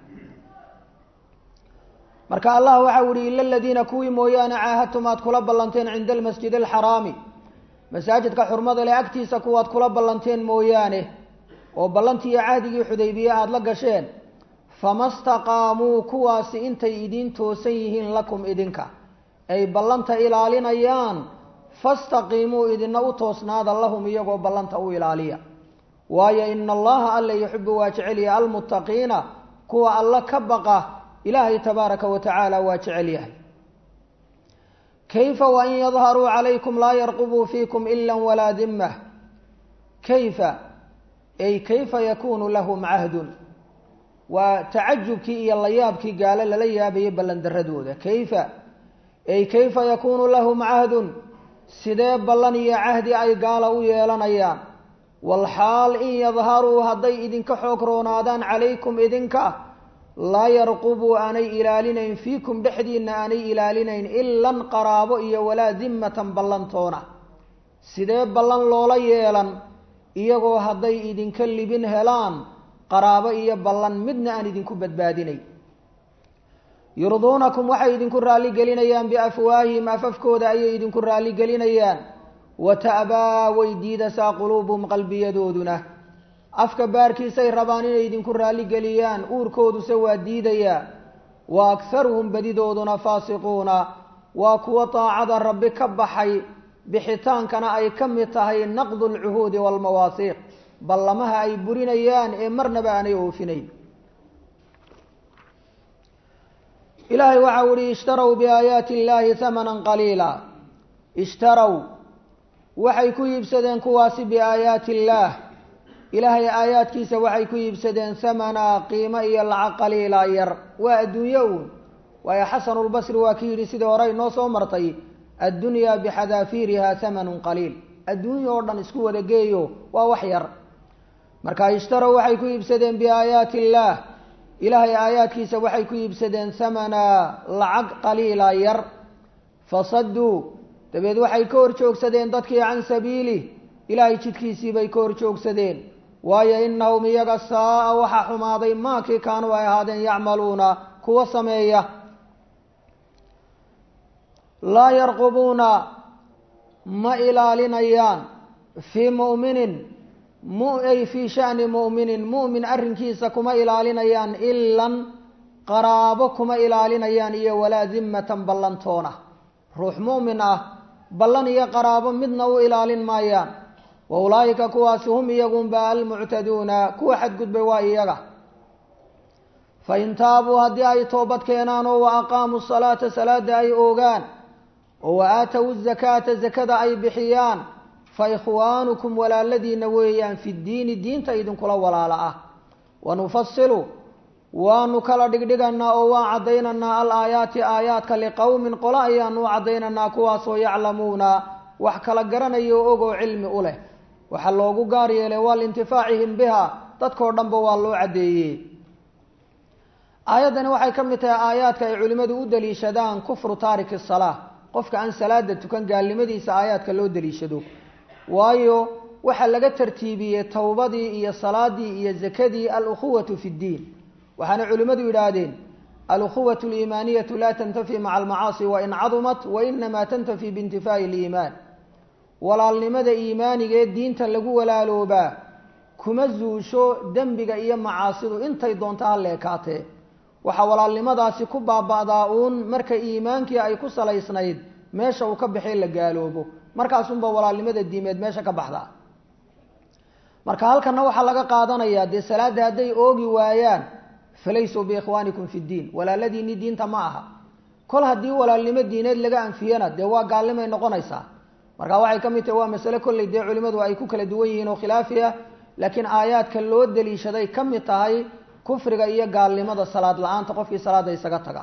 marka allah waxau yihi ila aladiina kuwii mooyaane caahadtum aad kula ballanteen cinda almasjid alxaraami masaajidka xurmada leh agtiisa kuwaad kula ballanteen mooyaane oo ballantii iyo cahdigii xudaybiye aada la gasheen fama staqaamuu kuwaasi intay idiin toosan yihiin lakum idinka ay ballanta ilaalinayaan fastaqiimuu idina u toosnaada lahum iyagoo ballanta u ilaaliya waayo ina allaha alla yuxibu waa jecelya almuttaqiina kuwa alla ka baqa ilaahay tabaaraka wa tacaala waa jecel yahay kayfa wain yadharuu calaykum laa yarqubuu fiikum ila walaa dimah kayfa ay kayfa yakunu lahum cahdun waa tacajubkii iyo layaabkii gaalo lala yaabayay ballandaradooda kayfa ay kayfa yakunu lahum cahdun sidee ballan iyo cahdi ay gaala u yeelanayaan walxaal in yadharuu hadday idinka xoog roonaadaan calaykum idinka laa yarqubuu aanay ilaalinayn fiikum dhexdiinna aanay ilaalinayn ilan qaraabo iyo walaa dimmatan ballantoona sidee ballan loola yeelan iyagoo hadday idinka libin helaan qaraabo iyo ballan midna aan idinku badbaadinay yurduunakum waxay idinku raalligelinayaan biafwaahihim afafkooda ayay idinku raalligelinayaan wa ta'baa way diidasaa quluubuhum qalbiyadooduna afka baarkiisay rabaan inay idinku raalligeliyaan uurkooduse waa diidayaa wa akharuhum badidooduna faasiquuna waa kuwo daacada rabbi ka baxay bixitaankana ay ka mid tahay naqdu lcuhuudi waalmawaasiiq ballamaha ay burinayaan ee marnaba aanay oofinayn ilaahay waxau ihi ishtarow biaayaati illaahi hamanan qaliila ishtarow waxay ku iibsadeen kuwaasi biaayaati illaah ilaahay aayaadkiisa waxay ku iibsadeen hamanaa qiimo iyo lacag qaliila yar waa adduunyo uun waayo xasanulbasri waa ki yidhi sidii hore inoo soo martay addunyaa bixadaafiiriha hamanun qaliil adduunya oo dhan isku wada geeyo waa wax yar marka ishtarow waxay ku iibsadeen biaayaati illaah ilaahay aayaadkiisa waxay ku iibsadeen hamanaa lacag qaliila yar fasaduu dabeed waxay ka hor joogsadeen dadkii can sabiilih ilaahay jidkiisiibay ka hor joogsadeen waayo inahum iyaga saa-a waxaa xumaaday maakii kaanuu ay ahaadeen yacmaluuna kuwa sameeya laa yarqubuuna ma ilaalinayaan fii mu'minin ay fii shani mu'minin mu'min arrinkiisa kuma ilaalinayaan ilan qaraabo kuma ilaalinayaan iyo walaa dimmatan ballantoona ruux mu'min ah ballan iyo qaraabo midna u ilaalin maayaan wa ulaa'ika kuwaasi hum iyagunba almuctaduuna kuwa xadgudbay waa iyaga fain taabuu haddii ay toobad keenaan oo wa aqaamuu salaata salaada ay oogaan oo wa aatow zakaata zakada ay bixiyaan fa ikhwaanukum walaaladiina weeyaan fi ddiini diinta idinkula walaala ah wanufasilu waanu kala dhigdhiganaa oo waan caddaynaynaa al aayaati aayaadka liqowmin qolo ayaanu u caddaynaynaa kuwaasoo yaclamuuna wax kala garanaya o ogoo cilmi u leh waxaa loogu gaar yeelay waa liintifaacihim biha dadkao dhanba waa loo caddeeyey aayaddani waxay ka mid tahay aayaadka ay culimmadu u daliishadaan kufru taariki salaa qofka aan salaada tukan gaalnimadiisa aayaadka loo daliishado waayo waxaa laga tartiibiyey towbadii iyo salaadii iyo zakadii alukhuwatu fi ddiin waxaana culimmadu yidhaahdeen alukhuwatu aliimaaniyatu laa tantafi maca almacaasi wain cadumat wainamaa tantafi biintifaa'i liimaan walaalnimada iimaaniga ee diinta lagu walaaloobaa kuma zuusho dembiga iyo macaasidu intay doonto ha leekaatee waxaa walaalnimadaasi ku baaba'daa uun marka iimaankii ay ku salaysnayd meesha uu ka baxay la gaaloobo markaasunba walaalnimada diimeed meesha ka baxdaa marka halkana waxaa laga qaadanayaa dee salaadda hadday oogi waayaan falaysuu biikhwaanikum fi ddiin walaaladiinni diinta ma aha kol haddii walaalnimo diineed laga anfiyana dee waa gaalnimay noqonaysaa marka waxay ka mid tahay waa masale kolley dee culimmadu ay ku kala duwan yihiin oo khilaafi ah laakiin aayaadka loo daliishaday ka mid tahay kufriga iyo gaalnimada salaad la-aanta qofkii salaada isaga taga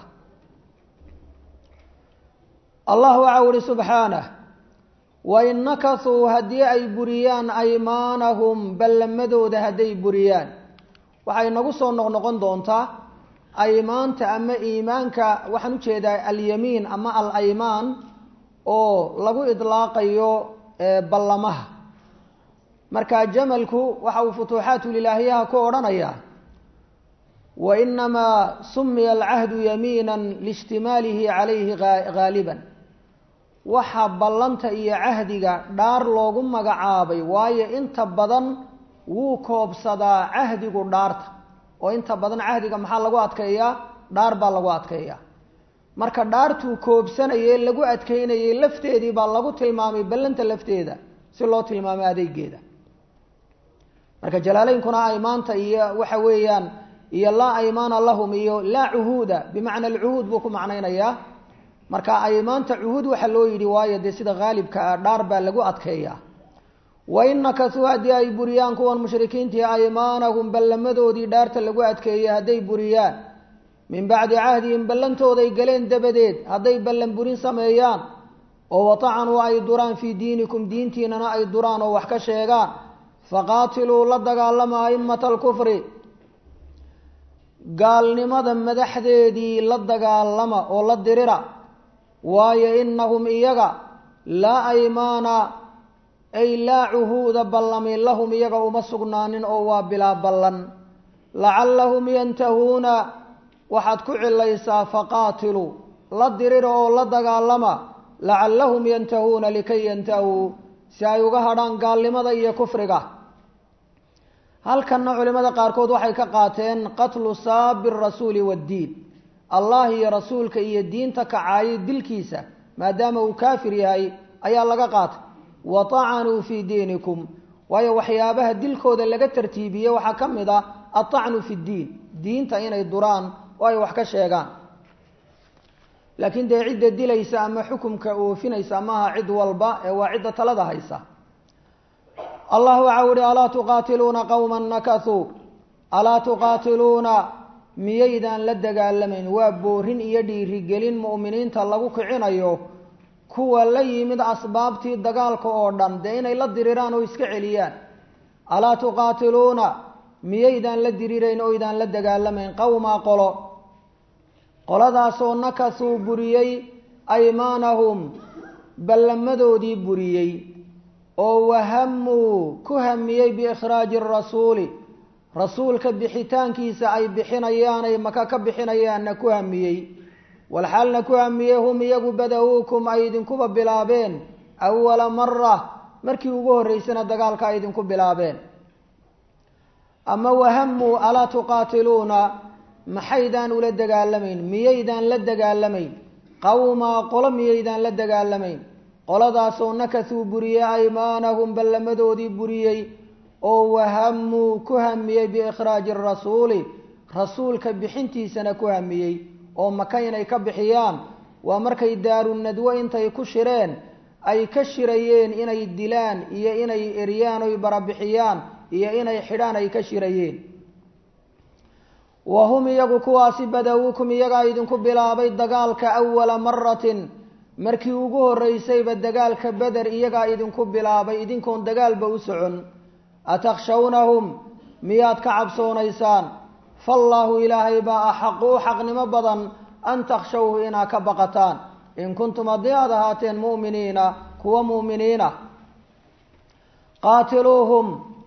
allah waxau ihi subxaanah wain nakasuu haddii ay buriyaan aymaanahum ballamadooda hadday buriyaan waxay nagu soo noqnoqon doontaa aymaanta ama iimaanka waxaan ujeedaa alyamiin ama al aymaan oo lagu idlaaqayo ballamaha marka jamalku waxa uu futuuxaatulilaahiyaha ku odhanayaa wa inamaa sumiya alcahdu yamiina liishtimaalihi calayhi haaliban waxa ballanta iyo cahdiga dhaar loogu magacaabay waayo inta badan wuu koobsadaa cahdigu dhaarta oo inta badan cahdiga maxaa lagu adkeeyaa dhaar baa lagu adkeeyaa marka dhaartuu koobsanayay lagu adkeynayay lafteedii baa lagu tilmaamay ballanta lafteeda si loo tilmaamay adeegeeda marka jalaaleynkuna ay maanta iyo waxa weeyaan iyo laa aymaana lahum iyo laa cuhuuda bimacna alcuhuud buu ku macnaynayaa marka aymaanta cuhuud waxaa loo yidhi waayo dee sida haalibka ah dhaar baa lagu adkeeyaa wa in nakasuu haddii ay buriyaan kuwan mushrikiintii aymaanahum ballamadoodii dhaarta lagu adkeeyey hadday buriyaan min bacdi cahdihim ballantooday galeen dabadeed hadday ballan burin sameeyaan oo watacanuu ay duraan fii diinikum diintiinana ay duraan oo wax ka sheegaan faqaatiluu la dagaalama a'immata alkufri gaalnimada madaxdeedii la dagaalama oo la dirira waayo inahum iyaga laa aymaana ay laa cuhuuda ballami lahum iyaga uma sugnaanin oo waa bilaa ballan lacallahum yantahuuna waxaad ku cilaysaa faqaatiluu la dirira oo la dagaalama lacallahum yantahuuna likay yantahuu si ay uga hadhaan gaalnimada iyo kufriga halkanna culimada qaarkood waxay ka qaateen qatlu saabi rasuuli waddiin allah iyo rasuulka iyo diinta kacaayay dilkiisa maadaama uu kaafir yahay ayaa laga qaatay wa tacanuu fii diinikum waayo waxyaabaha dilkooda laga tartiibiyey waxaa ka mid ah atacnu fi ddiin diinta inay duraan oo ay wax ka sheegaan laakiin dee cidda dilaysa ama xukumka oofinaysa maaha cid walba ee waa cidda talada haysa allah waxa uhi alaa tuqaatiluuna qowma nakasuu alaa tuqaatiluuna miyaydaan la dagaalamayn waa boorin iyo dhiirigelin mu'miniinta lagu kicinayo kuwa la yimid asbaabtii dagaalka oo dhan dee inay la diriraan oo iska celiyaan alaa tuqaatiluuna miyaydaan la dirirayn oydaan la dagaalamayn qowmaa qolo qoladaasoo nakasuu buriyey aymaanahum ballamadoodii buriyey oo wahamuu ku hamiyey biikhraaji rasuuli rasuulka bixitaankiisa ay bixinayaan ay maka ka bixinayaanna ku hamiyey walxaalna ku hamiyey hum iyagu bada-uukum ay idinkuba bilaabeen awala mara markii ugu horreysana dagaalka ay idinku bilaabeen ama wahamuu alaa tuqaatiluuna maxaydaan ula dagaalamayn miyaydaan la dagaalamayn qowmaa qolo miyaydaan la dagaalamayn qoladaasoo nakasuu buriyey aymaanahum ballamadoodii buriyey oo wahamuu ku hamiyey biikhraaji rasuuli rasuulka bixintiisana ku hamiyey oo maka inay ka bixiyaan waa markay daarunadwo intay ku shireen ay ka shirayeen inay dilaan iyo inay eryaan oy barabixiyaan iyo inay xidhaan ay ka shirayeen wa hum iyagu kuwaasi badawuukum iyagaa idinku bilaabay dagaalka awala maratin markii ugu horreysayba dagaalka beder iyagaa idinku bilaabay idinkoon dagaalba u socon atakhshawnahum miyaad ka cabsoonaysaan faallaahu ilaahay baa axaqu u xaqnimo badan an takhshawhu inaad ka baqataan in kuntum haddii aad ahaateen mu'miniina kuwa mu'miniina qaatiluuhum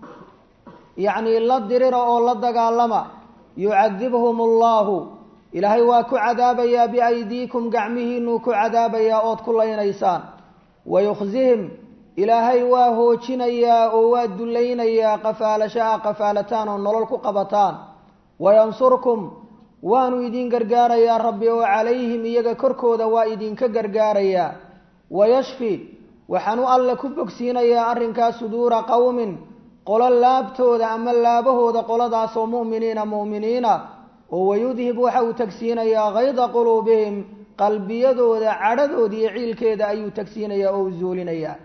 yacnii la dirira oo la dagaalama yucadibhum allahu ilaahay waa ku cadaabayaa biaydiikum gacmihiinuu ku cadaabayaa ood ku laynaysaan wayukhzihim ilaahay waa hoojinayaa oo waa dullaynayaa qafaalashaha qafaalataan oo nolol ku qabataan wayansurkum waanu idin gargaarayaa rabbi oo calayhim iyaga korkooda waa idinka gargaarayaa wayashfi waxaan u alle ku bogsiinayaa arrinkaa suduura qowmin qolo laabtooda ama laabahooda qoladaasoo mu'miniina mu'miniina oo wayudhib waxa uu tagsiinayaa kayda quluubihim qalbiyadooda cadhadooda iyo ciilkeeda ayuu tagsiinayaa oo u zuulinayaa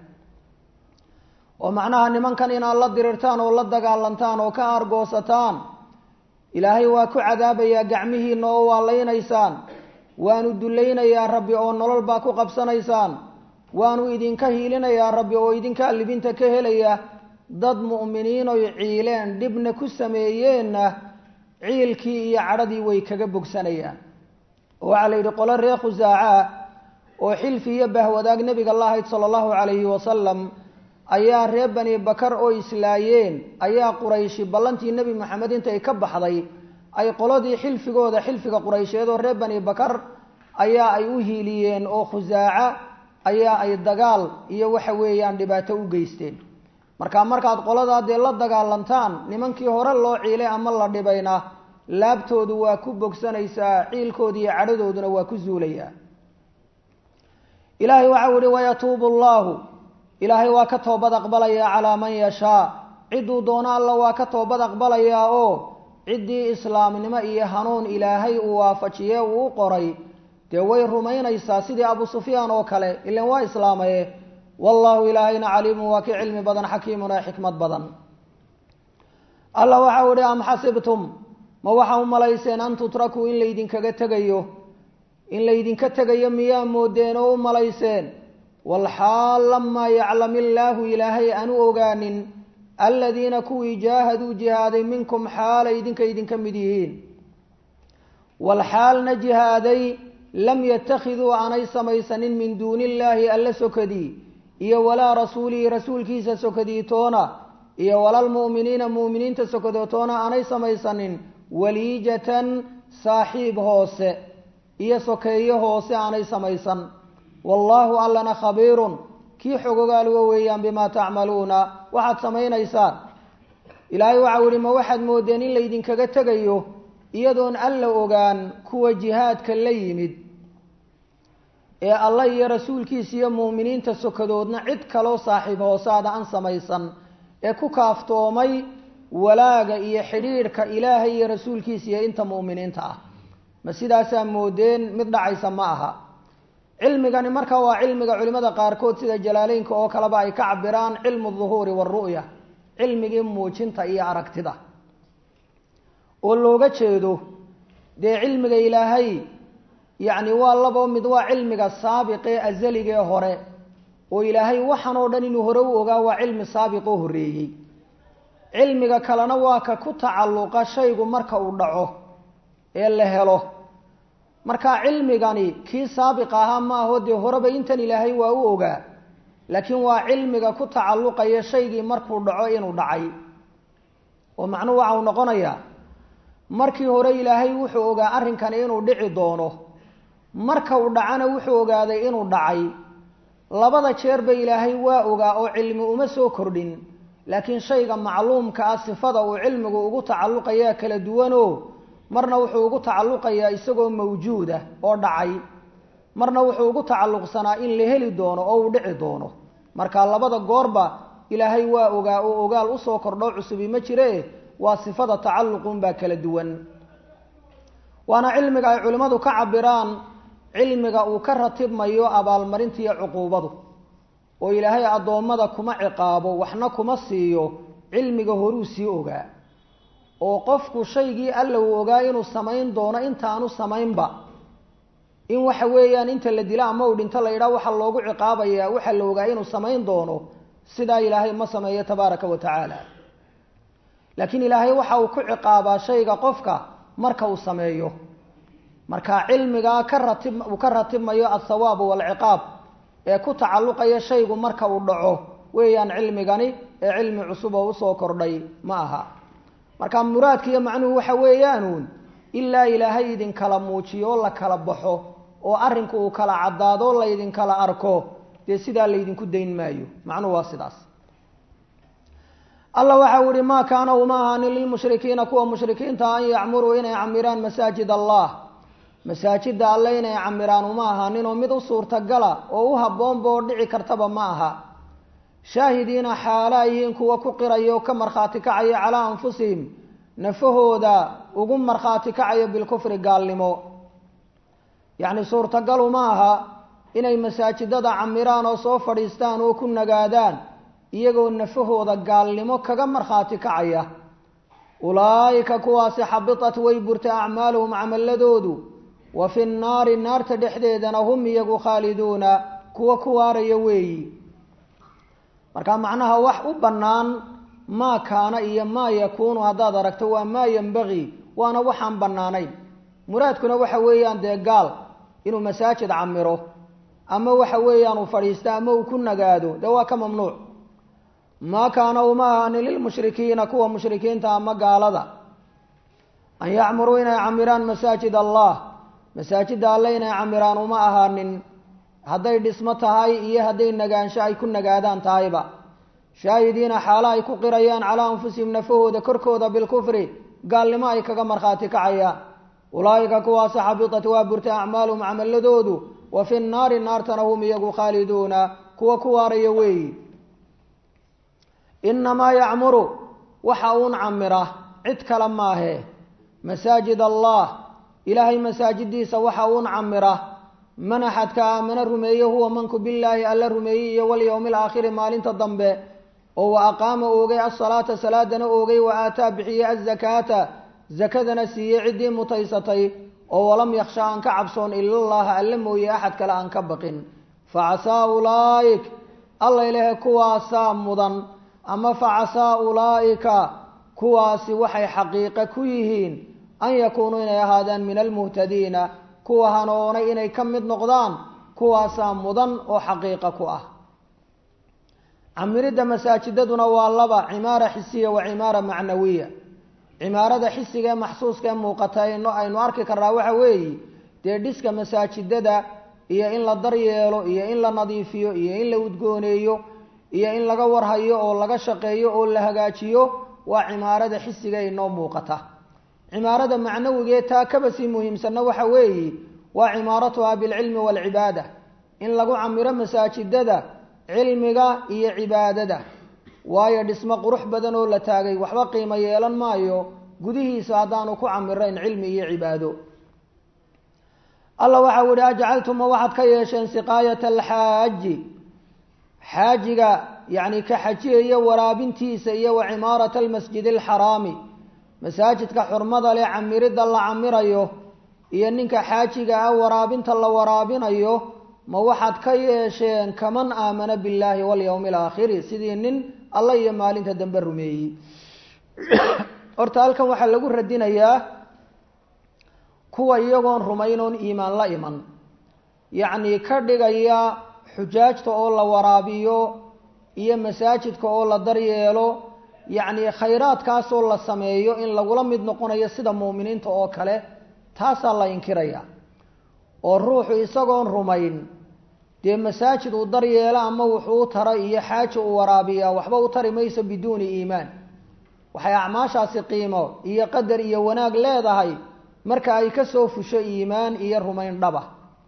oo macnaha nimankan inaad la dirirtaan oo la dagaalantaan oo ka aargoosataan ilaahay waa ku cadaabayaa gacmihiina oo waa laynaysaan waanu dullaynayaa rabbi oo nolol baa ku qabsanaysaan waanu idinka hiilinayaa rabbi oo idinkaa libinta ka helaya dad mu'miniinoy ciileen dhibna ku sameeyeenna ciilkii iyo cadhadii way kaga bogsanayaan oo waxaa la yidhi qolo reer khusaaca oo xilfi iyo bahwadaag nebiga la ahayd sala allahu calayhi wasalam ayaa reer bani bakar oo islaayeen ayaa qurayshi ballantii nebi moxamed intay ka baxday ay qoladii xilfigooda xilfiga quraysheed oo reer bani bakar ayaa ay u hiiliyeen oo khusaaca ayaa ay dagaal iyo waxa weeyaan dhibaato u geysteen marka markaad qoladaa dee la dagaalantaan nimankii hore loo ciilay ama la dhibayna laabtoodu waa ku bogsanaysaa ciilkooda iyo cadhadooduna waa ku zuulayaa ilaahay waxau ihi wayatuubu allahu ilaahay waa ka toobad aqbalayaa calaa man yashaa cidduu doono alla waa ka toobad aqbalayaa oo ciddii islaamnimo iyo hanuun ilaahay uu waafajiye uu u qoray dee way rumaynaysaa sidii abu sufyaan oo kale ilan waa islaamaye wallaahu ilaahayna caliimun waa ki cilmi badan xakiimun ee xikmad badan alla waxau ihi am xasibtum ma waxa u malayseen an tutrakuu in laydinkaga tegayo in laydinka tegayo miyaa moodeen oo u malayseen walxaal lamaa yaclam illaahu ilaahay aanu ogaanin aladiina kuwii jaahaduu jihaaday minkum xaalay idinka idinka mid yihiin walxaalna jihaaday lam yattakhiduu aanay samaysanin min duuni illaahi alla sokadii iyo walaa rasuulihi rasuulkiisa sokadii toona iyo walalmu'miniina mu'miniinta sokadoo toona aanay samaysanin waliijatan saaxiib hoose iyo sokeeyo hoose aanay samaysan wallaahu allana khabiirun kii xogogaaluga weeyaan bimaa tacmaluuna waxaad samaynaysaan ilaahay waxau yihi ma waxaad moodeen in laydinkaga tegayo iyadoon alla ogaan kuwa jihaadka la yimid ee allah iyo rasuulkiisa iyo mu'miniinta sokadoodna cid kaloo saaxiib hoosaada aan samaysan ee ku kaaftoomay walaaga iyo xidhiidhka ilaahay iyo rasuulkiisa iyo inta mu'miniinta ah ma sidaasaa moodeen mid dhacaysa ma aha cilmigani marka waa cilmiga culimada qaarkood sida jalaaleynka oo kaleba ay ka cabiraan cilmu duhuuri waaru'ya cilmigii muujinta iyo aragtida oo looga jeedo dee cilmiga ilaahay yacni waa labo mid waa cilmiga saabiqee azaligee hore oo ilaahay waxan oo dhan inuu hore u ogaa waa cilmi saabiqoo horreeyey cilmiga kalena waa ka ku tacalluqa shaygu marka uu dhaco ee la helo marka cilmigani kii saabiq ahaa ma aho dee horeba intan ilaahay waa u ogaa laakiin waa cilmiga ku tacalluqaya shaygii markuu dhaco inuu dhacay oo macnuhu waxa uu noqonayaa markii hore ilaahay wuxuu ogaa arrinkani inuu dhici doono marka uu dhacana wuxuu ogaaday inuu dhacay labada jeerba ilaahay waa ogaa oo cilmi uma soo kordhin laakiin shayga macluumka ah sifada uu cilmigu ugu tacalluqayaa kala duwanoo marna wuxuu ugu tacalluqayaa isagoo mawjuuda oo dhacay marna wuxuu ugu tacalluqsanaa in la heli doono oo uu dhici doono marka labada goorba ilaahay waa ogaa oo ogaal usoo kordhoo cusubi ma jire waa sifada tacalluqunbaa kala duwan waana cilmiga ay culimmadu ka cabiraan cilmiga uu ka ratibmayo abaalmarinta iyo cuquubadu oo ilaahay addoommada kuma ciqaabo waxna kuma siiyo cilmiga horuu sii ogaa oo qofku shaygii alla uu ogaa inuu samayn doono intaanu samaynba in waxa weeyaan inta la dilo ama uu dhinto la yidhaha waxaa loogu ciqaabayaa waxaa la ogaa inuu samayn doono sidaa ilaahay ma sameeyo tabaaraka wa tacaala laakiin ilaahay waxa uu ku ciqaabaa shayga qofka marka uu sameeyo marka cilmigaa ka ratib uu ka ratibmayo althawaabu waalciqaab ee ku tacalluqaya shaygu marka uu dhaco weeyaan cilmigani ee cilmi cusub oo usoo kordhay ma aha marka muraadka iyo macnuhu waxa weeyaanuun ilaa ilaahay idinkala muujiyo oo la kala baxo oo arrinku uu kala caddaado laydinkala arko dee sidaa laydinku dayn maayo macnuhu waa sidaas alla waxau ihi maa kaana uma ahaanin lilmushrikiina kuwa mushrikiinta an yacmuruu inay camiraan masaajid allah masaajidda alle inay camiraan uma ahaanin oo mid u suurtagala oo u habboonba oo dhici kartaba ma aha shaahidiina xaala yihiin kuwa ku qiraya oo ka markhaati kacaya calaa anfusihim nafahooda ugu markhaati kacayo bilkufri gaalnimo yacni suurtagalu ma aha inay masaajidada camiraan oo soo fadhiistaan oo ku nagaadaan iyagoo nafahooda gaalnimo kaga markhaati kacaya ulaa'ika kuwaasi xabitat way burtay acmaaluhum camaladoodu wa fi nnaari naarta dhexdeedana hum iyagu khaaliduuna kuwa ku waaraya weeyi marka macnaha wax u bannaan maa kaana iyo maa yakuunu haddaad aragto waa maa yembagii waana waxaan bannaanayn muraadkuna waxa weeyaan dee gaal inuu masaajid camiro ama waxa weeyaan uu fadhiisto ama uu ku nagaado dee waa ka mamnuuc maa kaana uma ahaanin lilmushrikiina kuwa mushrikiinta ama gaalada an yacmuruu inay camiraan masaajid allah masaajidda alle inay camiraan uma ahaanin hadday dhismo tahay iyo hadday nagaansho ay ku nagaadaan tahayba shaahidiina xaalo ay ku qirayaan calaa anfusihim nafahooda korkooda bilkufri gaalnimo ay kaga markhaati kacayaan ulaa'ika kuwaasi xabitat waa burtay acmaaluhum camaladoodu wa fi nnaari naartana hum iyagu khaaliduuna kuwa ku waaraya weeyi inamaa yacmuru waxa uun camira cid kale maahe masaajid allah ilaahay masaajidiisa waxa uun camira man axadka aamana rumeeye huwa manku billaahi alla rumeeyey iyo walyowmi alaakhiri maalinta dambe oo wa aqaama oogay asalaata salaadana oogay wa aataa bixiyey azakaata zakadana siiyey ciddii mutaysatay oo walam yakhsha aan ka cabsoon ilallaha alle mooye axad kale aan ka baqin facasaa ulaa'ik alla ilahe kuwaasaa mudan ama facasaa ulaa'ika kuwaasi waxay xaqiiqe ku yihiin an yakuunuu inay ahaadaan min almuhtadiina kuwa hanoonay inay ka mid noqdaan kuwaasaa mudan oo xaqiiqa ku ah camiridda masaajidaduna waa laba cimaara xisiya wa cimaara macnawiya cimaarada xisiga ee maxsuuska ee muuqata aynu arki karnaa waxa weeye dee dhiska masaajidada iyo in la daryeelo iyo in la nadiifiyo iyo in la udgooneeyo iyo in laga warhayo oo laga shaqeeyo oo la hagaajiyo waa cimaarada xisiga inoo muuqata cimaarada macnawigee taa kaba sii muhiimsanna waxa weeye waa cimaaratuha bilcilmi waalcibaada in lagu camiro masaajidada cilmiga iyo cibaadada waayo dhismo qurux badan oo la taagay waxba qiimo yeelan maayo gudihiisa haddaanu ku camirayn cilmi iyo cibaado alla waxau yihi ajcaltuma waxaad ka yeesheen siqaayata alxaaji xaajiga yacni ka xajiyaya waraabintiisa iyo wa cimaarata almasjid alxaraami masaajidka xurmada leh camiridda la camirayo iyo ninka xaajiga ah waraabinta la waraabinayo ma waxaad ka yeesheen kaman aamana billaahi walyowmi alaakhiri sidii nin alla iyo maalinta dambe rumeeyey horta halkan waxaa lagu radinayaa kuwa iyagoon rumaynoon iimaan la iman yacni ka dhigaya xujaajta oo la waraabiyo iyo masaajidka oo la daryeelo yacni khayraadkaasoo la sameeyo in lagula mid noqonayo sida muuminiinta oo kale taasaa la inkiraya oo ruuxu isagoon rumayn dee masaajid uu daryeelo ama wuxuu u tara iyo xaaja uu waraabiyaa waxba u tari mayso biduuni iimaan waxay acmaashaasi qiimo iyo qadar iyo wanaag leedahay marka ay ka soo fusho iimaan iyo rumayn dhaba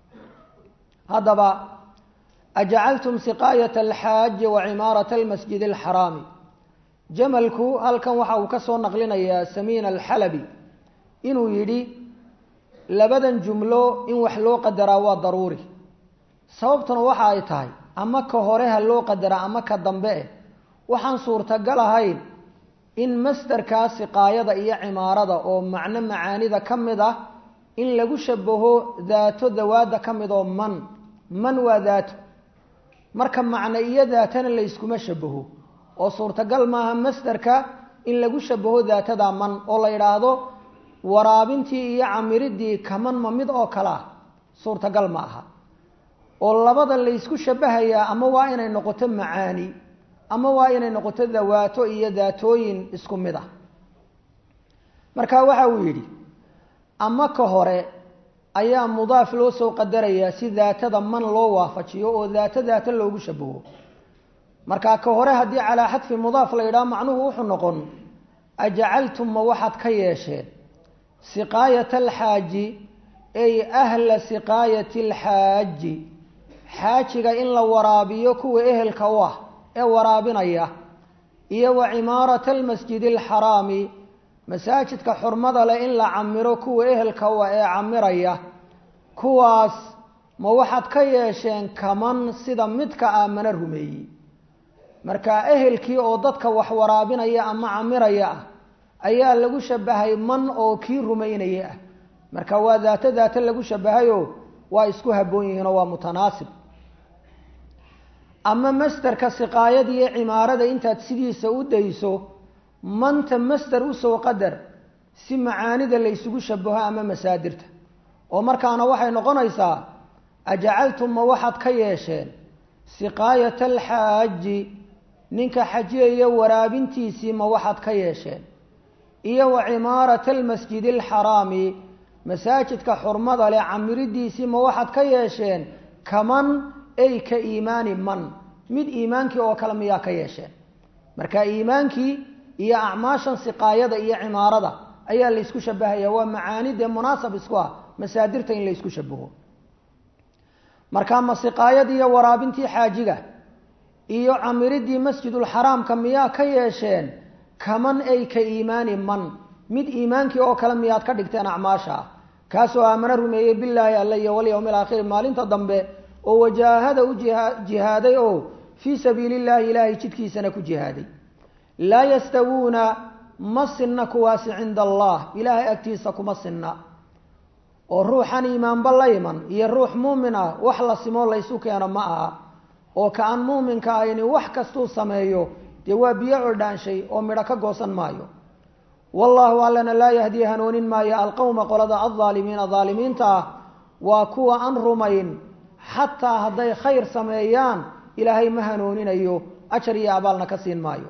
haddaba ajacaltum siqaayata alxaaji wa cimaarata almasjid alxaraami jamalku halkan waxa uu ka soo naqlinayaa samiin alxalabi inuu yidhi labadan jumlo in wax loo qadaraa waa daruuri sababtuna waxa ay tahay ama ka hore ha loo qadaraa ama ka dambe eh waxaan suurtagal ahayn in masderkaa siqaayada iyo cimaarada oo macno macaanida ka mid ah in lagu shabaho daato dawaadda ka mid oo man man waa daato marka macno iyo daatana la yskuma shabaho oo suurtagal maaha masderka in lagu shabaho daatada man oo la yidhaahdo waraabintii iyo camiridii kaman ma mid oo kale ah suurtagal ma aha oo labada laysku shabahayaa ama waa inay noqoto macaani ama waa inay noqoto dawaato iyo daatooyin isku mid ah marka waxa uu yidhi ama ka hore ayaa mudaaf loo soo qadarayaa si daatada man loo waafajiyo oo daato daato loogu shabaho marka ka hore haddii calaa xadfi mudaaf la yidhaha macnuhu wuxuu noqon ajacaltum ma waxaad ka yeesheen siqaayata alxaaji ay ahla siqaayati alxaaji xaajiga in la waraabiyo kuwa ehelka u ah ee waraabinaya iyo wa cimaarata almasjidi alxaraami masaajidka xurmada leh in la camiro kuwa ehelka u ah ee camiraya kuwaas ma waxaad ka yeesheen kaman sida midka aamana rumeeyey marka ehelkii oo dadka wax waraabinaya ama camiraya ah ayaa lagu shabahay man oo kii rumaynaya ah marka waa daato daato lagu shabahayo waa isku habboon yihiinoo waa mutanaasib ama masderka siqaayada iyo cimaarada intaad sidiisa u dayso manta masder usoo qadar si macaanida laysugu shabaho ama masaadirta oo markaana waxay noqonaysaa ajacaltum ma waxaad ka yeesheen siqaayata alxaaji ninka xajiyaya waraabintiisii ma waxaad ka yeesheen iyo wa cimaarata almasjidi alxaraami masaajidka xurmada leh camiridiisii ma waxaad ka yeesheen kaman ay ka iimaani man mid iimaankii oo kale miyaa ka yeesheen marka iimaankii iyo acmaashan siqaayada iyo cimaarada ayaa laysku shabahaya waa macaanidee munaasab isku ah masaadirta in laysku shabaho marka ma siqaayadii iyo waraabintii xaajiga iyo camiridii masjidulxaraamka miyaa ka yeesheen kaman ay ka iimaani man mid iimaankii oo kale miyaad ka dhigteen acmaasha ah kaasoo aamano rumeeyey bilaahi alla iyo walyawmi alaakhiri maalinta dambe oo wajaahada u jihaaday oo fii sabiili llahi ilaahay jidkiisana ku jihaaday laa yastawuuna ma sinna kuwaasi cinda allah ilaahay agtiisa kuma sinna oo ruuxan iimaanba la iman iyo ruux muumin ah wax la simoo laysu keeno ma aha oo ka aan muuminka ahayni wax kastuu sameeyo dee waa biyo codhaanshay oo midho ka goosan maayo wallaahu allana laa yahdi hanoonin maayo alqowma qolada aldaalimiina daalimiinta ah waa kuwa aan rumayn xataa hadday khayr sameeyaan ilaahay ma hanooninayo ajar iyo abaalna ka siin maayo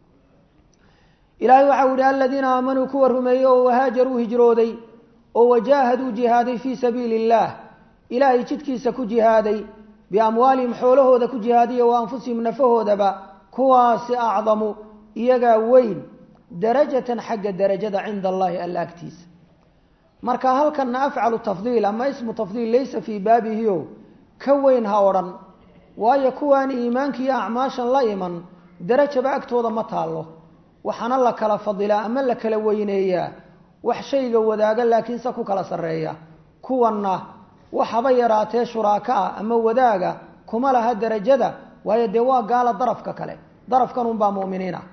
ilaahay waxau yihi aladiina aamanuu kuwa rumeeyey oo wahaajaruu hijrooday oo wajaahaduu jihaaday fii sabiili illaah ilaahay jidkiisa ku jihaaday biamwaalihim xoolahooda ku jihaadiya wa anfusihim nafahoodaba kuwaasi acdamu iyagaa weyn darajatan xagga darajada cinda allahi alla agtiisa marka halkana afcalu tafdiil ama ismu tafdiil laysa fii baabihiyo ka weyn ha odhan waayo kuwaan iimaanka iyo acmaashan la iman darajaba agtooda ma taallo waxaana la kala fadilaa ama la kala weyneeyaa wax shayga wadaaga laakiinse ku kala sarreeya kuwanna waxaba yaraatee shuraaka ah ama wadaaga kuma laha darajada waayo dee waa gaala darafka kale darafkan unbaa mu'miniina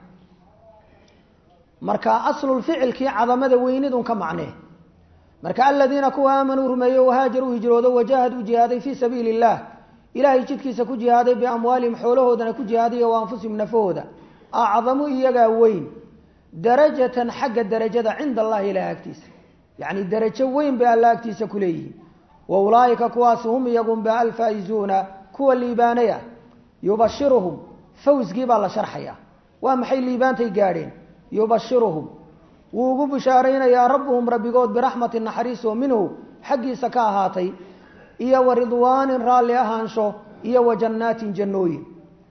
marka aslulficilkii cadamada weynidun ka macnee marka aladiina kuwa aamanuu rumeeyo wahaajaruu hijroodo wajaahaduu jihaaday fii sabiili illah ilaahay jidkiisa ku jihaaday biamwaalihim xoolahoodana ku jihaaday wa anfusihim nafahooda acdamu iyagaa weyn darajatan xagga darajada cinda allahi ilaah agtiisa yacni darajo weyn bay alla agtiisa ku leeyihiin wa ulaaika kuwaasi hum iyagunba alfaa'izuuna kuwa liibaanaya yubashiruhum fawsgii baa la sharxaya waa maxay liibaantay gaadheen yubashiruhum wuu ugu bishaaraynayaa rabbuhum rabbigood biraxmatin naxariis oo minhu xaggiisa ka ahaatay iyo wa ridwaanin raalli ahaansho iyo wa jannaatin jannooyin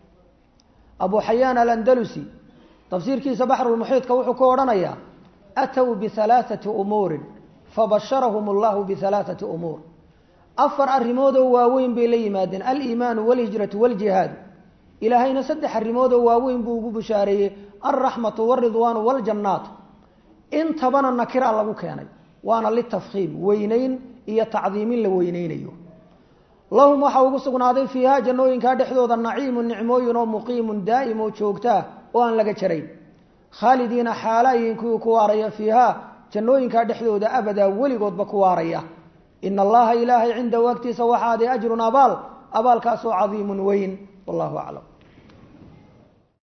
abu xayaan alandalusi tafsiirkiisa baxrulmuxiidka wuxuu ku odhanayaa aatow bihalaaثati umuurin fabasharahum allahu bihalaaثati umuur afar arrimoodoo waaweyn bay la yimaadeen aliimaanu walhijratu waljihaadu ilaahayna saddex arrimoodoo waaweyn buu ugu bishaareeyey alraxmatu walridwaanu waljannaatu intabana nakira lagu keenay waana litafkiim weyneyn iyo tacdiimin la weyneynayo lahum waxaa ugu sugnaaday fiiha jannooyinkaa dhexdooda naciimu nicmooyin oo muqiimun daa'im oo joogtaa oo aan laga jarayn khaalidiina xaalaayihin kuwii ku waaraya fiiha jannooyinkaa dhexdooda abadaa weligoodba ku waaraya ina allaha ilaahay cindahu agtiisa waxaaday ajrun abaal abaalkaasoo cadiimun weyn wallahu aclam